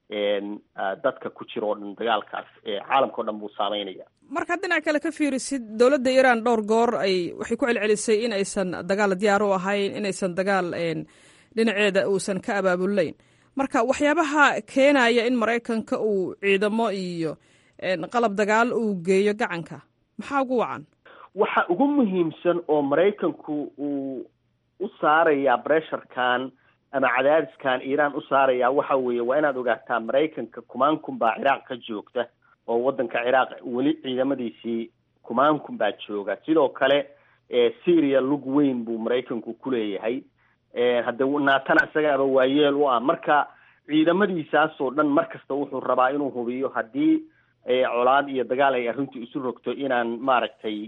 dadka ku jira oo dhan dagaalkaas caalamka o dhan buu saameynaya markaad dhinac kale ka fiirisid dowladda iiraan dhowr goor ay waxay ku celcelisay in aysan dagaal diyaar u ahayn inaysan dagaal dhinaceeda uusan ka abaabulayn marka waxyaabaha keenaya in maraykanka uu ciidamo iyo qalab dagaal uu geeyo gacanka maxaa ugu wacan waxa ugu muhiimsan oo maraykanku uu u saarayaa bresharkan ama cadaadiskan iiraan u saaraya waxa weeye waa inaad ogaataa maraykanka kumaan kun baa ciraaq ka joogta oo waddanka ciraaq weli ciidamadiisii kumaan kun baa jooga sidoo kale syria lug weyn buu maraykanku ku leeyahay hadde naatana isagaaba waayeel u ah marka ciidamadiisaasoo dhan mar kasta wuxuu rabaa inuu hubiyo haddii colaad iyo dagaal ay arrintu isu rogto inaan maaragtay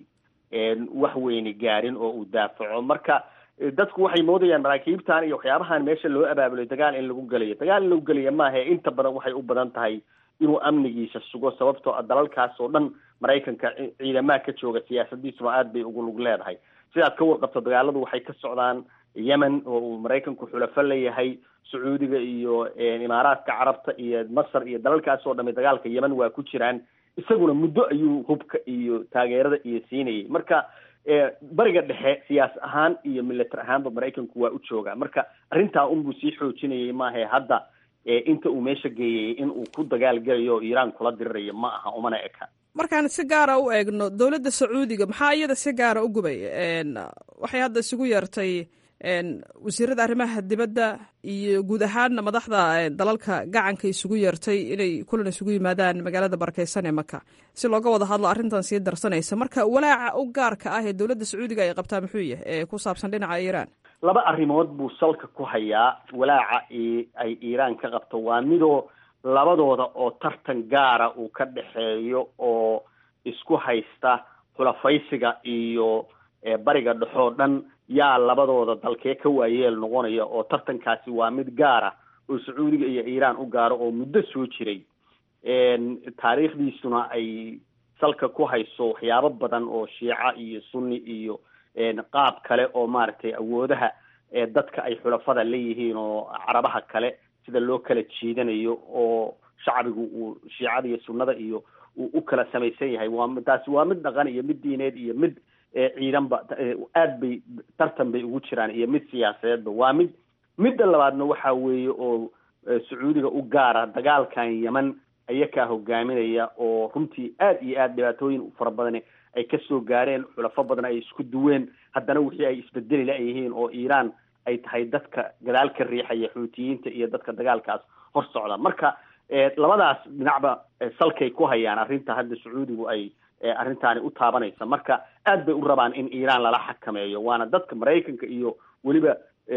wax weyni gaarin oo uu daafaco marka dadku waxay moodayaan maraakiibtan iyo waxyaabahan meesha loo abaabulay dagaal in lagu gelayo dagaal in lagu gelaya maaha inta badan waxay u badan tahay inuu amnigiisa sugo sababtoo a dalalkaas oo dhan maraykanka ciidamaha ka jooga siyaasadiisuna aad bay ugu lug leedahay sidaad ka warqabto dagaaladu waxay ka socdaan yemen oo uu maraykanku xulafo leeyahay sacuudiga iyo imaaraadka carabta iyo masar iyo dalalkaas oo dhami dagaalka yemen waa ku jiraan isaguna muddo ayuu hubka iyo taageerada iyo siinayay marka bariga dhexe siyaas ahaan iyo militar ahaanba maraykanku waa u joogaa marka arrintaa unbuu sii xoojinayay maahae hadda inta uu meesha geeyay in uu ku dagaal gelayo oo iiraan kula dirirayo ma aha umana eka markaan si gaara u eegno dowladda sacuudiga maxaa iyada si gaara u gubay waxay hadda isugu yeertay wasiirada arrimaha dibadda iyo guud ahaanna madaxda dalalka gacanka isugu yeertay inay kulan isugu yimaadaan magaalada barakeysan ee maka si looga wada hadlo arrintan sii darsanaysa marka walaaca u gaarka ah ee dowladda sacuudiga ay qabtaa muxuu yahay ee ku saabsan dhinaca iiraan laba arrimood buu salka ku hayaa walaaca ay iiraan ka qabto waa midoo labadooda oo tartan gaara uu ka dhexeeyo oo isku haysta xulafaysiga iyo bariga dhexoo dhan yaa labadooda dalkee ka waayeel noqonaya oo tartankaasi waa mid gaara oo sacuudiga iyo iiraan u gaaro oo muddo soo jiray taariikhdiisuna ay salka ku hayso waxyaabo badan oo shiica iyo sunni iyo qaab kale oo maaragtay awoodaha dadka ay xulafada leeyihiin oo carabaha kale sida loo kala jiidanayo oo shacbigu uu shiicada iyo sunnada iyo uu u kala samaysan yahay waa taasi waa mid dhaqan iyo mid diineed iyo mid ciidanba aad bay tartan bay ugu jiraan iyo mid siyaasadeedba waa mid midda labaadna waxa weeye oo sacuudiga u gaara dagaalkan yemen ayakaa hogaaminaya oo runtii aad iyo aad dhibaatooyin fara badani ay kasoo gaareen xulafo badan ay isku duween haddana wixii ay isbedeli la-yihiin oo iiraan ay tahay dadka gadaal ka riixaya xuutiyiinta iyo dadka dagaalkaas hor socda marka labadaas dhinacba salkay ku hayaan arrinta hadda sacuudigu ay arrintaani u taabanaysa marka aad bay u rabaan in iiraan lala xakameeyo waana dadka maraykanka iyo weliba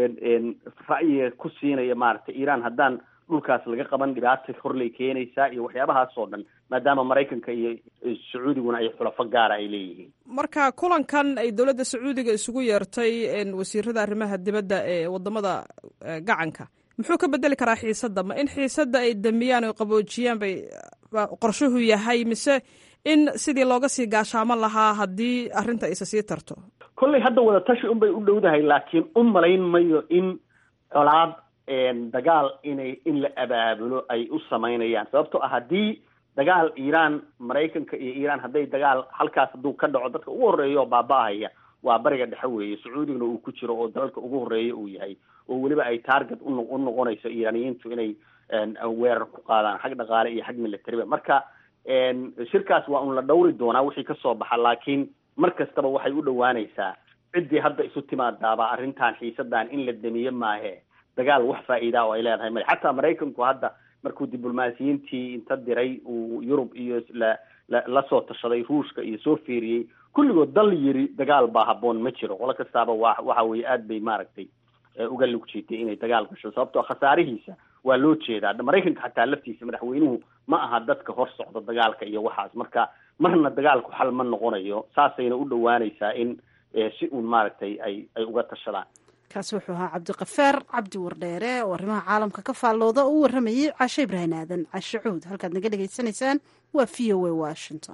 ra'yiga ku siinaya maaragtay iiraan haddaan dhulkaas laga qaban dhibaata horlay keenaysaa iyo waxyaabahaas oo dhan maadaama maraykanka iyo sacuudiguna ay xulafo gaara ay leeyihiin marka kulankan ay dowladda sacuudiga isugu yeertay wasiirada arrimaha dibadda ee wadamada gacanka muxuu ka bedeli karaa xiisadda ma in xiisadda ay damiyaan oo qaboojiyaan bay qorshuhu yahay mise in sidii looga sii gaashaaman lahaa haddii arrinta isa sii tarto kolley hadda wadatashi un bay u dhowdahay laakiin u malayn mayo in colaad dagaal inay in la abaabulo ay u samaynayaan sababtoo ah haddii dagaal iiraan maraykanka iyo iiraan hadday dagaal halkaas hadduu ka dhaco dadka ugu horreeya oo baaba-ahaya waa bariga dhexe weeye sacuudigna uu ku jiro oo dalalka ugu horreeya uu yahay oo weliba ay target uno u noqonayso iiraaniyiintu inay weerar ku qaadaan xag dhaqaale iyo xag militariba marka shirkaas waa un la dhawri doonaa wixii kasoo baxa laakiin mar kastaba waxay u dhowaanaysaa ciddii hadda isu timaadaaba arrintan xiisadan in la damiye maahe dagaal wax faa'iida oo ay leedahay male xataa maraykanku hadda markuu diblomaasiyiintii inta diray uu yurub iyo la la la soo tashaday ruushka iyo soo fiiriyey kulligood dal yiri dagaal baa habboon ma jiro qolo kastaaba waa waxa weeye aad bay maaragtay uga lug jiitay inay dagaal gasho sababtoo khasaarihiisa waa loo jeedaa maraykanka xataa laftiisa madaxweynuhu ma aha dadka hor socda dagaalka iyo waxaas marka marna dagaalku xal ma noqonayo saasayna u dhowaanaysaa in si uun maaragtay ay ay uga tashadaan kaasi wuxuu ahaa cabdiqafaar cabdi wardheere oo arrimaha caalamka ka faallooda oo u warramayey cashe ibrahin aadan cashe cuud halkaad naga dhegaysanaysaan waa v o a washington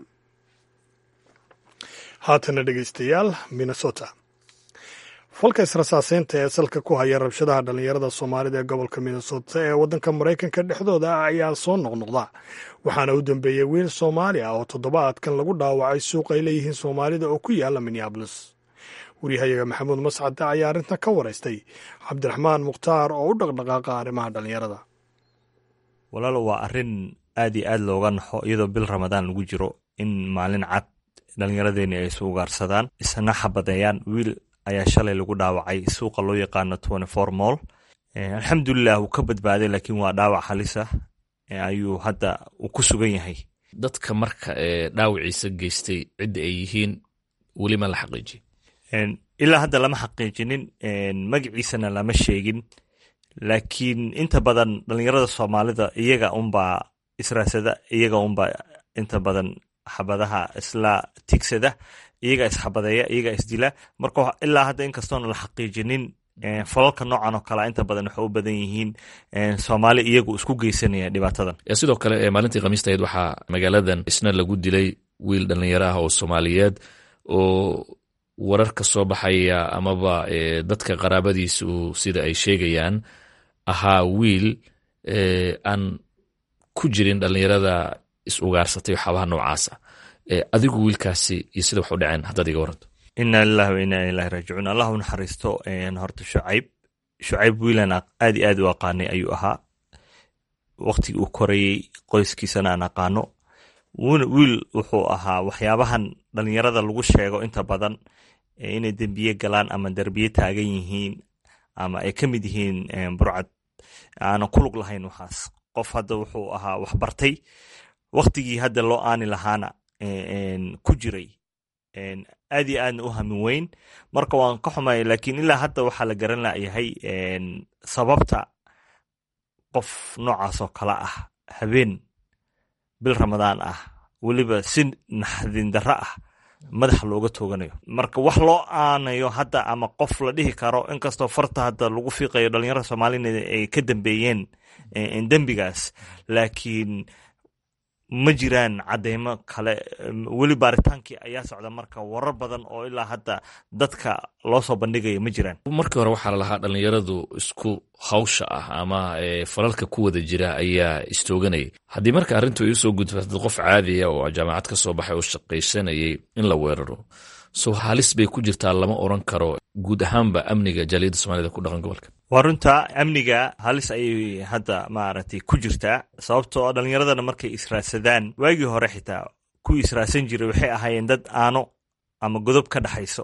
haatana dhegaystayaal minnesota falka israsaaseynta ee salka ku haya rabshadaha dhallinyarada soomaalida ee gobolka minnesota ee waddanka maraykanka dhexdooda ah ayaa soo noqnoqda waxaana u dambeeyey wiil soomaali ah oo toddobaadkan lagu dhaawacay suuq ay leeyihiin soomaalida oo ku yaala minneabolis waryahayaga maxamuud mascade ayaa arrintan ka waraystay cabdiraxmaan mukhtaar oo u dhaqdhaqaaqa arrimaha dhallinyarada walaalo waa arrin aad iyo aad looga naxo iyadoo bil ramadaan lagu jiro in maalin cad dhallinyaradeeni ay isu ugaarsadaan isna xabadeeyaan wiil ayaa shalay lagu dhaawacay suuqa loo yaqaano twenty four moll alxamdulilah wuu ka badbaaday laakiin waa dhaawac halis ah ayuu hadda uu ku sugan yahay dadka marka dhaawiciisa geystay cidda ay yihiin weli ma la xaqiijiye ilaa hadda lama xaqiijinin magaciisana lama sheegin laakiin inta badan dhalinyarada soomaalida iyaga unbaa israasada iyaga unbaa inta badan xabadaha isla tigsada iyaga isxabadeeya iyaga isdila marka ilaa hadda inkastoona la xaqiijinin falalka noocan oo kale inta badan waxay u badan yihiin soomaali iyagu isku geysanaya dhibaatadan sidoo kale maalintii khamiista ahayd waxaa magaaladan isna lagu dilay wiil dhallinyaro ah oo soomaaliyeed oo warar ka soo baxaya amaba dadka qaraabadiisu sida ay sheegayaan ahaa wiil aan ku jirin dhallinyarada is ugaarsatay waxaabaha noocaasa adigu wiilkaasi iyo sida wax u dhaceen haddaad iga waranto ina lilahi wa ina ilahi raajicuun allah u naxariisto horta shucayb shucayb wiilan aad iyo aad u aqaanay ayuu ahaa waktigii uu korayey qoyskiisana aan aqaano wiil wuxuu ahaa waxyaabahan dhalinyarada lagu sheego inta badan inay dembiye galaan ama derbiye taagan yihiin ama ay ka mid yihiin burcad aanan ku lug lahayn waxaas qof hadda wuxuu ahaa waxbartay waktigii hadda loo aani lahaana ku jiray aad iyo aadna u hamin weyn marka waan ka xumay lakiin ilaa hadda waxaa la garan layahay sababta qof noocaas oo kale ah habeen bil ramadaan ah weliba si naxdin darro ah madaxa looga tooganayo marka wax loo aanayo hadda ama qof la dhihi karo inkastoo farta hadda lagu fiiqayo dhalinyarada soomaalina ay ka dambeeyeen dembigaas laakiin ma jiraan cadeymo kale weli baaritaankii ayaa socda marka warar badan oo ilaa hadda dadka loo soo bandhigaya ma jiraan markii hore waxaa lalahaa dhallinyaradu isku hawsha ah ama falalka ku wada jira ayaa istooganayay haddii marka arrintu ay usoo gudfatay qof caadiya oo jaamacad ka soo baxay oo shaqaysanayay in la weeraro so halis bay ku jirtaa lama oran karo guud ahaanba amniga jaaliyadda somalida ku dhaqan gobolka waa runta amniga halis ayay hadda maaragtay ku jirtaa sababtoo dhalinyaradana markay israadsadaan waagii hore xitaa kuwii israadsan jiray waxay ahaayeen dad aano ama godob ka dhexayso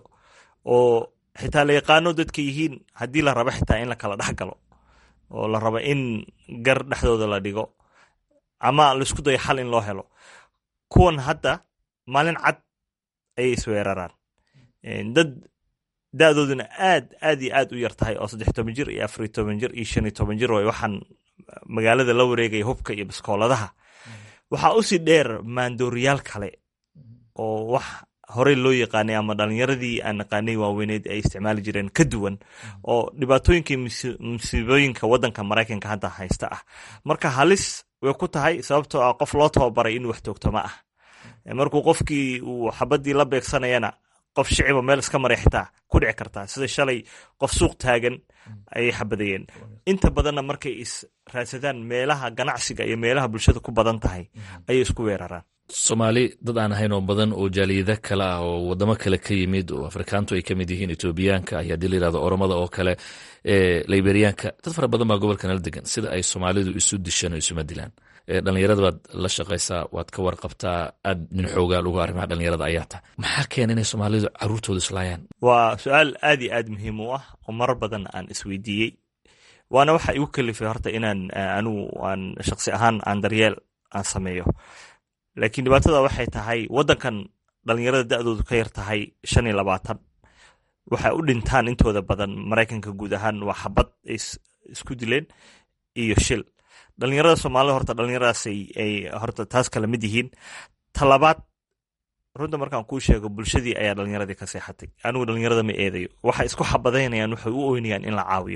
oo xitaa la yaqaano dadka yihiin haddii la rabo xitaa in la kala dhex galo oo la rabo in gar dhexdooda la dhigo ama laisku dayo xal in loo helo kuwan hadda maalin cad ayay isweeraraan dad da-dooduna aad aad iyo aad u yar tahay oo saddex toban jir iyo afariy toban jir iyo shan iyo toban jir way waxaan magaalada la wareegaya hubka iyo baskooladaha waxaa usii dheer maandooriyaal kale oo wax horey loo yaqaanay ama dhalinyaradii aan naqaanay waaweyneed ay isticmaali jireen ka duwan oo dhibaatooyinka musiibooyinka waddanka maraykanka hadda haysta ah marka halis way ku tahay sababtoo ah qof loo tababaray inuu wax toogto ma ah markuu qofkii uu xabadii la beegsanayana qof shiciba meel iska maray xitaa ku dhici kartaa sida shalay qof suuq taagan ayay xabadayeen inta badanna markay is raadsadaan meelaha ganacsiga iyo meelaha bulshada ku badan tahay ayay isku weeraraan soomaali dad aan ahayn oo badan oo jaaliyada kale ah oo wadamo kale ka yimid oo afrikaantu ay ka mid yihiin etoobiyaanka iyo haddii la yirahdo oromada oo kale liberiyaanka dad fara badan baa gobolka nala degan sida ay soomaalidu isu dishaan oo isuma dilaan dhalinyarada baad la shaqaysaa waad ka warqabtaa aad nin xoogaal uga arrimaha dhalinyarada ayaa tahay maxaa keena inay soomaalidu caruurtooda islaayaan waa su-aal aad iyo aad muhiim u ah oo marar badan aan isweydiiyey waana waxa igu kalifay horta inaan anigu aan shaqsi ahaan aan daryeel aan sameeyo laakiin dhibaatada waxay tahay waddankan dhalinyarada da-doodu ka yar tahay shan iyo labaatan waxay u dhintaan intooda badan maraykanka guud ahaan waa xabad ay isku dileen iyo shil dhalinyarada soomaalida horta dhalinyaradaas ay horta taas kala mid yihiin talabaad runta markaan kuu sheego bulshadii ayaa dhalinyaradii ka seexatay anigu dhalinyarada ma eedayo waxay isku xabadaynayaan waxay u oynayaan in la caawiyo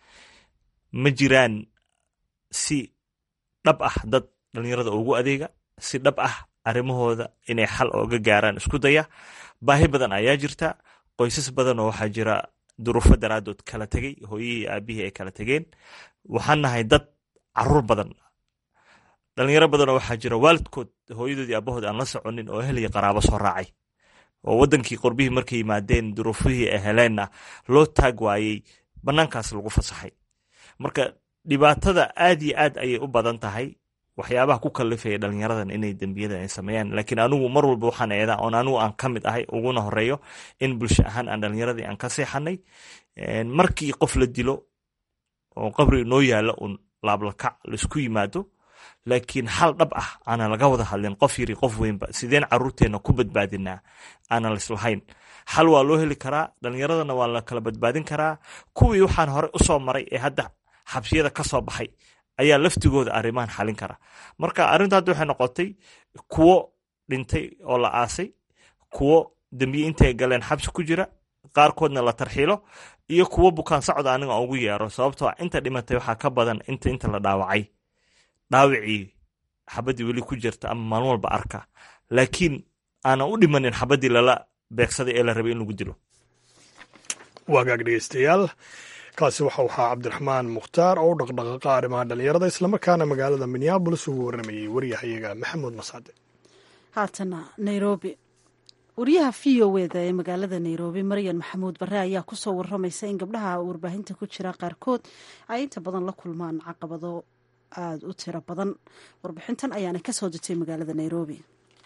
ma jiraan si dhab ah dad dhalinyarada ugu adeega si dhab ah arrimahooda inay xal ooga gaaraan isku daya baahi badan ayaa jirta qoysas badan oo waxaa jira duruufo daraadood kala tegey hooyihii aabihii ay kala tegeen waxaan nahay dad caruur badan dhalinyaro badan oo waxaa jira waalidkood hooyadoodii aabahood aan la soconin oo ehel iyo qaraabo soo raacay oo waddankii qorbihii markay yimaadeen duruufihii ay heleenna loo taag waayey bannaankaas lagu fasaxay marka dhibaatada aad iyo aad ayay u badan tahay waxyaabaha ku kalifaya dhalinyaradan inay dembiyada ay sameeyaan laakiin anigu mar walba waxaan eedaa oon anigu aan ka mid ahay uguna horeeyo in bulsho ahaan aan dhalinyaradii aan ka seexanay markii qof la dilo oo qabri inoo yaalla un laablakac laisku yimaado laakiin xal dhab ah aanan laga wada hadlin qof yari qof weynba sideen caruurteenna ku badbaadinaa aanan lislahayn xal waa loo heli karaa dhalinyaradana waa la kala badbaadin karaa kuwii waxaan hore usoo maray ee hadda xabsiyada ka soo baxay ayaa laftigooda arrimahan xalin kara marka arrinta hadda waxay noqotay kuwo dhintay oo la aasay kuwo dembiye intay galeen xabsi ku jira qaarkoodna la tarxiilo iyo kuwo bukaan socda aniga aan ugu yeero sababtoo inta dhimatay waxaa ka badan inta inta la dhaawacay dhaawicii xabaddii weli ku jirta ama maalin walba arka laakiin aanan u dhimanin xabaddii lala beegsaday ee la rabay in lagu dilo waagaag dhegeystayaal kaasi waxa uu ahaa cabdiraxmaan mukhtaar oo u dhaqdhaqaaqa arrimaha dhallinyarada islamarkaana magaalada minneabolis ugu warramayey waryahayaga maxamuud mascade haatana nairobi wariyaha v o eda ee magaalada nairobi maryan maxamuud bare ayaa kusoo waramaysa in gabdhaha warbaahinta ku jira qaarkood ay inta badan la kulmaan caqabado aada u tiro badan warbixintan ayaana kasoo dirtay magaalada nairobi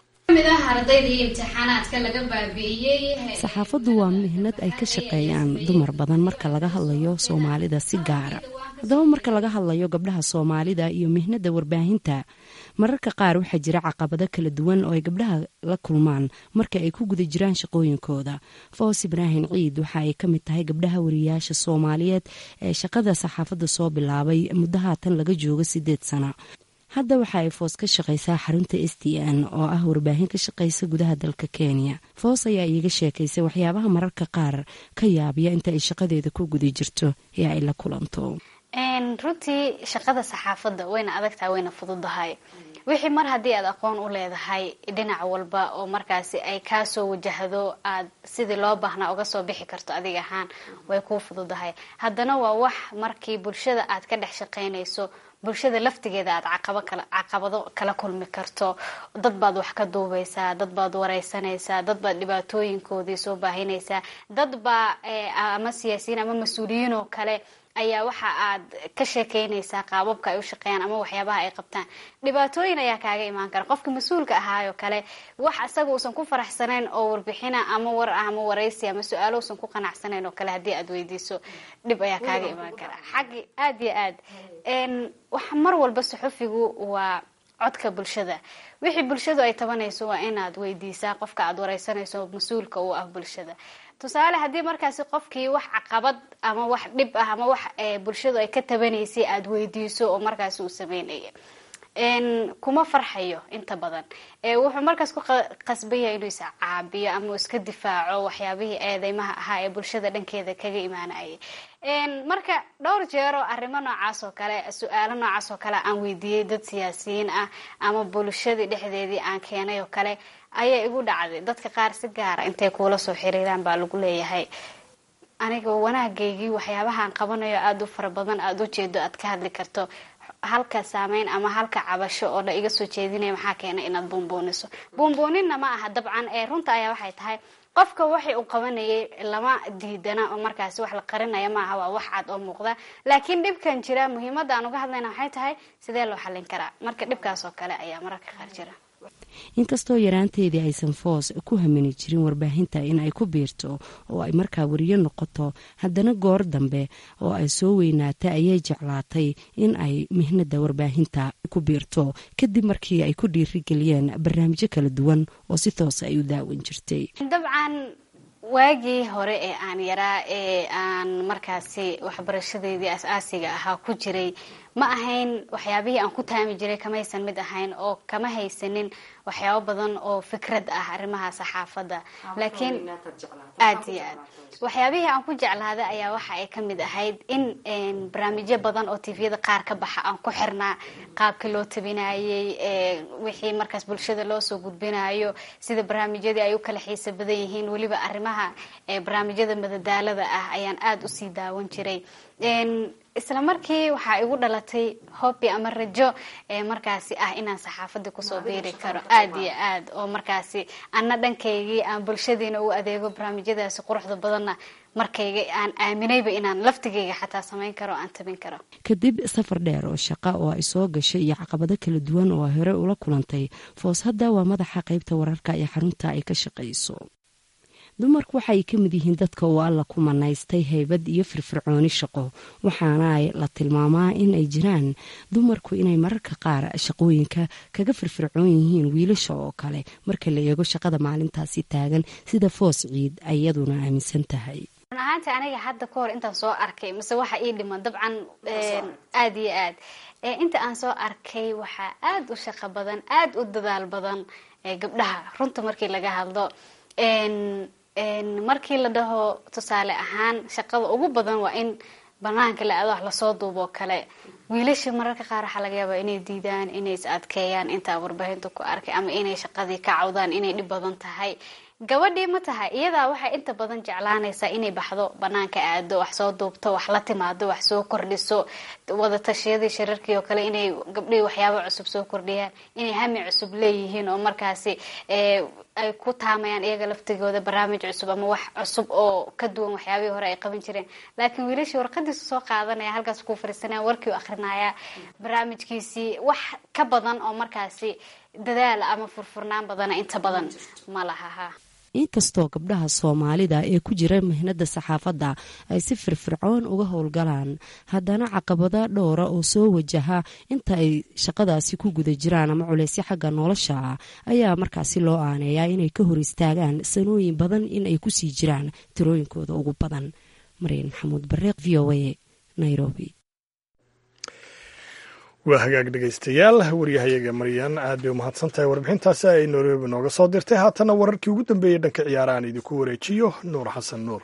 saxaafaddu waa mihnad ay ka shaqeeyaan dumar badan marka laga hadlayo soomaalida si gaara haddaba marka laga hadlayo gabdhaha soomaalida iyo mihnada warbaahinta mararka qaar waxaa jira caqabado kala duwan oo ay gabdhaha la kulmaan marka ay ku guda jiraan shaqooyinkooda foos ibraahim ciid waxa ay ka mid tahay gabdhaha wariyaasha soomaaliyeed ee shaqada saxaafadda soo bilaabay muddo haatan laga joogo sideed sana hadda waxa ay foos ka shaqaysaa xarunta s d n oo ah warbaahin ka shaqaysa gudaha dalka kenya foos ayaa iiga sheekaysay waxyaabaha mararka qaar ka yaabiya inta ay shaqadeeda ku guda jirto ee ay la kulanto runtii shaqada saxaafadda wayna adagtahay wayna fududahay wixii mar haddii aad aqoon u leedahay dhinac walba oo markaasi ay kaasoo wajahdo aad sidii loo baahnaa uga soo bixi karto adig ahaan way kuu fududahay haddana waa wax markii bulshada aad ka dhex shaqaynayso bulshada laftigeeda aad caqabado kala kulmi karto dad baad wax ka duubaysaa dad baad wareysanaysaa dad baad dhibaatooyinkoodii soo baahinaysaa dad baa ama siyaasiyiin ama mas-uuliyiin oo kale ayaa waxa aad ka sheekeynaysaa qaababka ay u shaqeeyaan ama waxyaabaha ay qabtaan dhibaatooyin ayaa kaaga imaan kara qofka mas-uulka ahaayoo kale wax isaga uusan ku faraxsanayn oo warbixina ama war ah ama waraysi ama su-aalo uusan ku qanacsanayn oo kale haddii aad weydiiso dhib ayaa kaaga imaan kara xaggi aada iyo aad wax mar walba suxufigu waa codka bulshada wixii bulshadu ay tabanayso waa inaad weydiisaa qofka aad wareysanayso mas-uulka uu ah bulshada tusaale haddii markaasi qofkii wax caqabad ama wax dhib ah ama wax bulshadu ay ka tabanaysay aada weydiiso oo markaasi uu sameynaya kuma farxayo inta badan wuxuu markaas ku qasban yahay inuu iscaabiyo ama uu iska difaaco waxyaabihii eedeymaha ahaa ee bulshada dhankeeda kaga imaanayay marka dhowr jeero arrimo noocaas oo kale su-aalo noocaas oo kale aan weydiiyey dad siyaasiyiin ah ama bulshadii dhexdeedii aan keenay oo kale ayaa igu dhacday dadka qaar si gaara intay kuula soo xiriiraan baa lagu leeyahay aniga wanaagaygii waxyaabahaan qabanayo aada u fara badan aada u jeedo aad ka hadli karto halka saameyn ama halka cabasho oo la iga soo jeedinaya maxaa keenay inaad buunbuuniso buunbuuninna ma aha dabcan ee runta ayaa waxay tahay qofka waxay uu qabanayay lama diidana oo markaasi wax la qarinaya maaha waa wax cad oo muuqda laakiin dhibkan jira muhiimadda aan uga hadlayna waxay tahay sidee loo xallin karaa marka dhibkaas oo kale ayaa mararka qaar jira inkastoo yaraanteedii aysan foos ku hamini jirin warbaahinta in ay ku biirto oo ay markaa wariyo noqoto haddana goor dambe oo ay soo weynaatay ayay jeclaatay in ay mihnada warbaahinta ku biirto kadib markii ay ku dhiirigeliyeen barnaamijyo kala duwan oo si toosa ay u daawan jirtay dabcan waagii hore ee aan yaraa ee aan markaasi waxbarashadeedii as-aasiga ahaa ku jiray ma ahayn waxyaabihii aan ku taami jiray kamaysan mid ahayn oo kama haysanin waxyaabo badan oo fikrad ah arrimaha saxaafadda laakiin aad iyo aad waxyaabihii aan ku jeclaaday ayaa waxa ay ka mid ahayd in barnaamijyo badan oo tviyada qaar ka baxa aan ku xirnaa qaabkii loo tabinayey wixii markaas bulshada loo soo gudbinayo sida barnaamijyadii ay u kala xiisa badan yihiin weliba arrimaha barnaamijyada madadaalada ah ayaan aada usii daawan jiray isla markii waxaa igu dhalatay hobby ama rajo ee markaasi ah inaan saxaafadii kusoo biiri karo aada iyo aad oo markaasi ana dhankaygii aan bulshadiina u adeego barnaamijyadaasi quruxda badanna markayga aan aaminayba inaan laftigayga xataa samayn karo aan tabin karo kadib safar dheer oo shaqa oo ay soo gashay iyo caqabado kala duwan oo ay hore ula kulantay foos hadda waa madaxa qaybta wararka ee xarunta ay ka shaqayso dumarku waxay ka mid yihiin dadka uu alla ku manaystay haybad iyo firfircooni shaqo waxaana la tilmaamaa in ay jiraan dumarku inay mararka qaar shaqooyinka kaga firfircoon yihiin wiilasha oo kale marka la eego shaqada maalintaasi taagan sida foos ciid ayaduna aaminsan tahay run ahaanti aniga hadda ka hor intaan soo arkay mise waxa ii dhiman dabcan aada iyo aad inta aan soo arkay waxaa aada u shaqo badan aada u dadaal badan gabdhaha runta markii laga hadlo markii la dhaho tusaale ahaan shaqada ugu badan waa in banaanka la aado wax lasoo duuboo kale wiilasha mararka qaar waxaa laga yaabaa inay diidaan inay is adkeeyaan intaa warbaahinta ku arkay ama inay shaqadii ka cawdaan inay dhib badan tahay gabadhii ma tahay iyadaa waxay inta badan jeclaanaysaa inay baxdo banaanka aado wax soo duubto wax la timaado wax soo kordhiso wadatashyadii shirarkii oo kale inay gabdhihii waxyaabo cusub soo kordhiyaan inay hami cusub leeyihiin oo markaasi ay ku taamayaan iyaga laftigooda barnaamij cusub ama wax cusub oo ka duwan waxyaabihii hore ay qaban jireen laakiin wiilashii warqadiisu soo qaadanaya halkaas ku fariisanaya warkii u akrinaya barnaamijkiisii wax ka badan oo markaasi dadaal ama furfurnaan badana inta badan ma lahaha inkastoo gabdhaha soomaalida ee ku jira mihnada saxaafadda ay si firfircoon uga howlgalaan haddana caqabada dhowra oo soo wajaha inta ay shaqadaasi ku guda jiraan ama culeysyo xagga nolosha ah ayaa markaasi loo aaneeyaa inay ka hor istaagaan sanooyin badan in ay kusii jiraan tirooyinkooda ugu badan maryan maxamuud bareeq v o a nairobi waa hagaag dhegaystayaal waryahayaga maryan aad bay umahadsan tahay warbixintaasi ay nairobi nooga soo dirtay haatana wararkii ugu dambeeyey dhanka ciyaarahan idinku wareejiyo nuur xasan nuur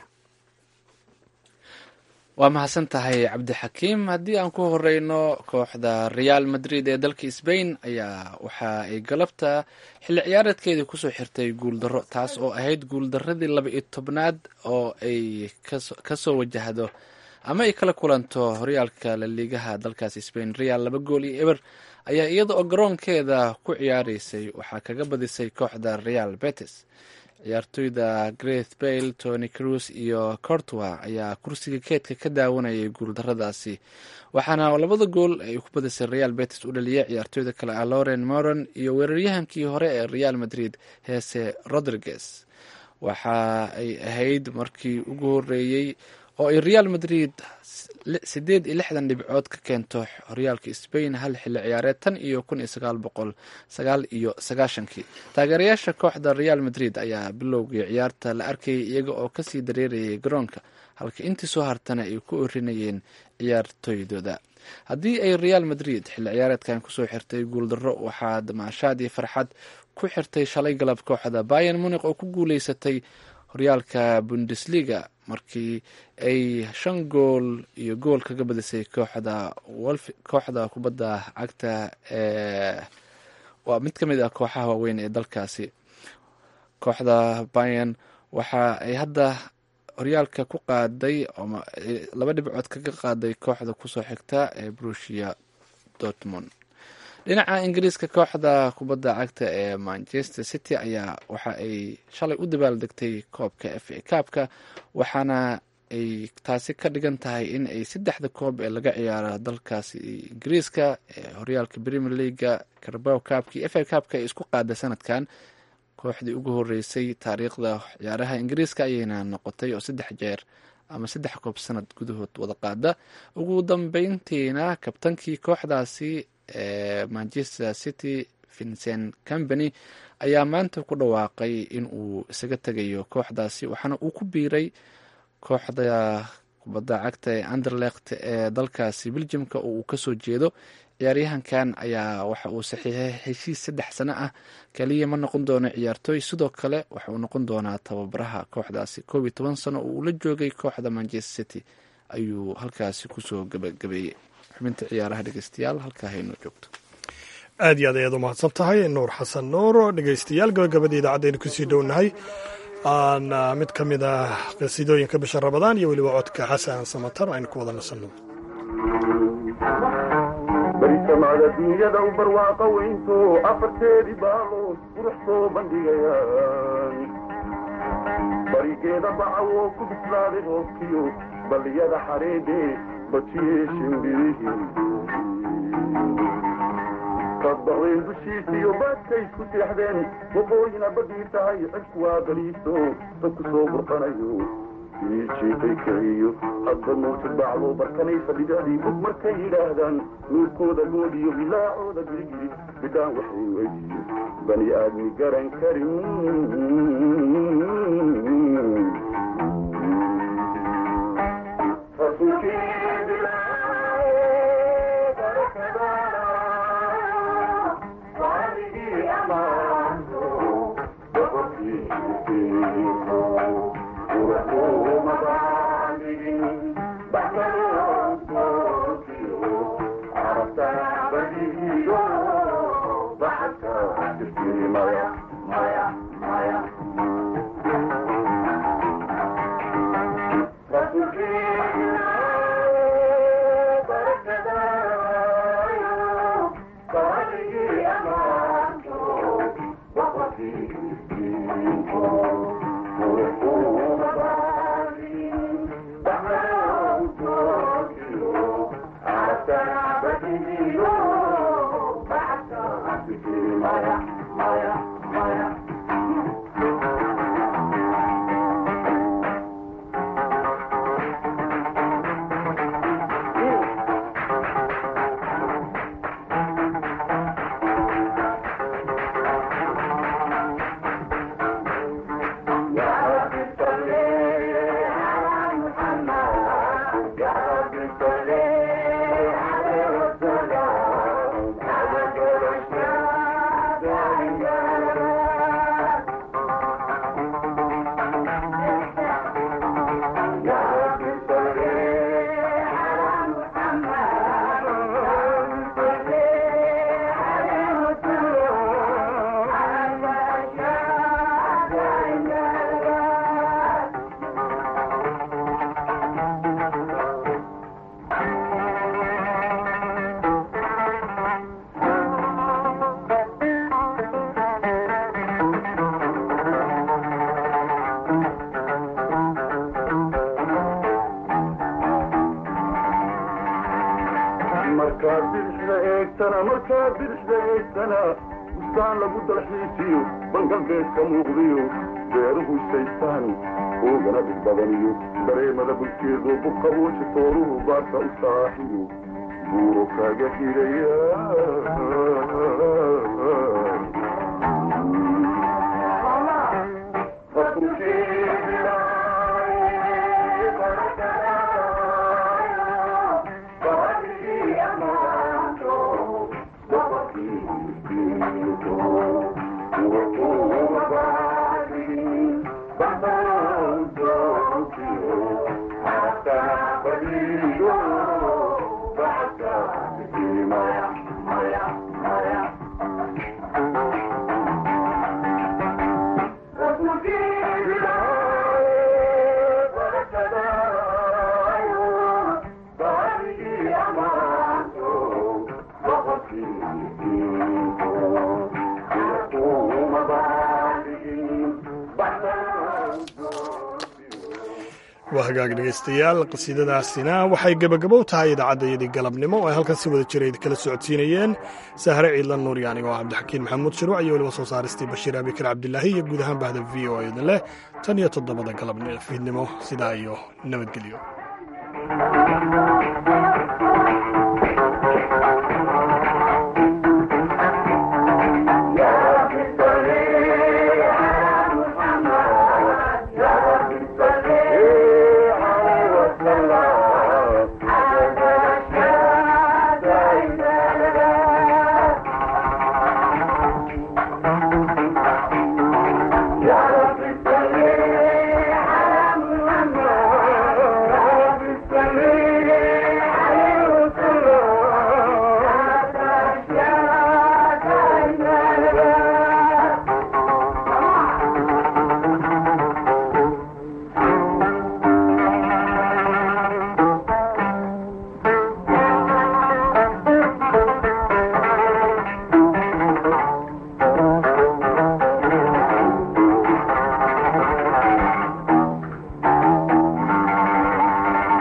waa mahadsan tahay cabdixakiim haddii aan ku horeyno kooxda real madrid ee dalka sbain ayaa waxa ay galabta xilli ciyaareedkeedii kusoo xirtay guuldarro taas oo ahayd guuldaradii laba iyo tobnaad oo ay kasoo wajahdo ama ay kala kulanto horyaalka laliigaha dalkaasi spain real laba gool iyo eber ayaa iyada oo garoonkeeda ku ciyaareysay waxaa kaga badisay kooxda real betes ciyaartoyda greth bale tony cruz iyo cortwa ayaa kursiga keedka ka daawanayay guuldaradaasi waxaana labada gool ay ku badisay real betes u dhaliyay ciyaartoyda kale ah loren moron iyo weeraryahankii hore ee real madrid heese rodriguez waxa ay ahayd markii ugu horeeyey oo ay real madrid sideed iyo lixdan dhibcood ka keento horyaalka spain hal xilli ciyaareed tan iyo kun iyo sagaal boqol sagaal iyo sagaashankii taageerayaasha kooxda real madrid ayaa bilowgii ciyaarta la arkayay iyaga oo kasii dareerayay garoonka halka intii soo hartana ay ku orinayeen ciyaartoydooda haddii ay real madrid xilli ciyaareedkan kusoo xirtay guuldarro waxaa damaashaad iyo farxad ku xirtay shalay galab kooxda bayan muniq oo ku guuleysatay horyaalka bundesliga markii ay shan gool iyo gool kaga badisay kooxda kooxda kubadda cagta ee waa mid ka mid ah kooxaha waaweyn ee dalkaasi kooxda bayan waxa ay hadda horyaalka ku qaaday laba dhibcood kaga qaaday kooxda kusoo xigta ee brusia dortmund dhinaca ingiriiska kooxda kubadda cagta ee manchester city ayaa waxa ay shalay u dabaaldegtay koobka f a kaabka waxaana ay taasi ka dhigan tahay in ay saddexda koob ee laga ciyaaro dalkaasi ingiriiska ee horyaalka premier leaga carbow kaabka iyo f a kaabka ay isku qaada sanadkan kooxdii ugu horeysay taariikhda ciyaaraha ingiriiska ayayna noqotay oo saddex jeer ama saddex koob sanad gudahood wada qaada ugu dambeyntiina kabtankii kooxdaasi ee manchester city vincent company ayaa maanta ku dhawaaqay in uu isaga tegayo kooxdaasi waxaana uu ku biiray kooxda kubadda cagta ee anderlecht ee dalkaasi beljimka oo uu kasoo jeedo ciyaaryahankan ayaa waxa uu saxiixay heshiis saddex sano ah kaliya ma noqon doono ciyaartooy sidoo kale waxa uu noqon doonaa tababaraha kooxdaasi koob iyo toban sano oo uu la joogay kooxda manchester city ayuu halkaasi kusoo gabagabeeyey xubinta ciyaaraha dhegeystayaal halkaa haynoo joogto aad iyo aad ayaad u mahadsan tahay nuur xasan nuur dhegeystayaal gabagabada idaacaddeenu kusii dhownahay aan mid ka mid ah qasiidooyinka bisha rabadaan iyo weliba codka xasan samatar aynu ku wada nasanno barisamada dunyada u barwaaqa weynto afarteedii baalood qurux soo bandhigayaan barigeeda bacawoo ku bislaaday roobkiyo balliyada xareedhe bajiyey shimbirihii kabaqdeen dushiisiyo baadkay isku seexdeen waqooyina badii tahay cidku waa baliiso dadku soo burqanayo jiitay kiciyo hadba mawjad bacdo barkanaysa bidacdii bug markay yidhaahdaan nuurkooda goodiyo bilaacooda girigiri bidhaan waxay weydiyo bani aadmi garan karin markaad bidixda eegtana markaad bidixda eegtana bustaan lagu dalxiisiyo bangalbeedka muuqdiyo beeruhu isaystaan oogana dhig badaniyo dareemada bulkeedu buqabooji tooruhu baarka u saaxiyo buuro kaaga xidhaya waa hagaag dhegaystayaal qasiidadaasina waxay gebagabow tahay idaacaddayadii galabnimo oo ay halkan si wada jira kala socodsiinayeen sahre ciidlan nuur iyo anigoo cabdixakiin maxamuud shiruuc iyo weliba soo saaristii bashiir abikar cabdilaahi iyo guud ahaan bahda v o idin leh tan iyo toddobada galabfiidnimo sidaa iyo nabadgelyo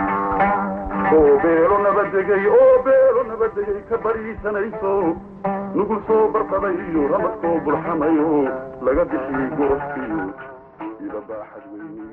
oo beelo nabadegay oo beelo nabadegay ka bariisanayso nugul soo barqadayo ramad soo burxamayo laga bixiyey gorofkiyo ila baaxad weyne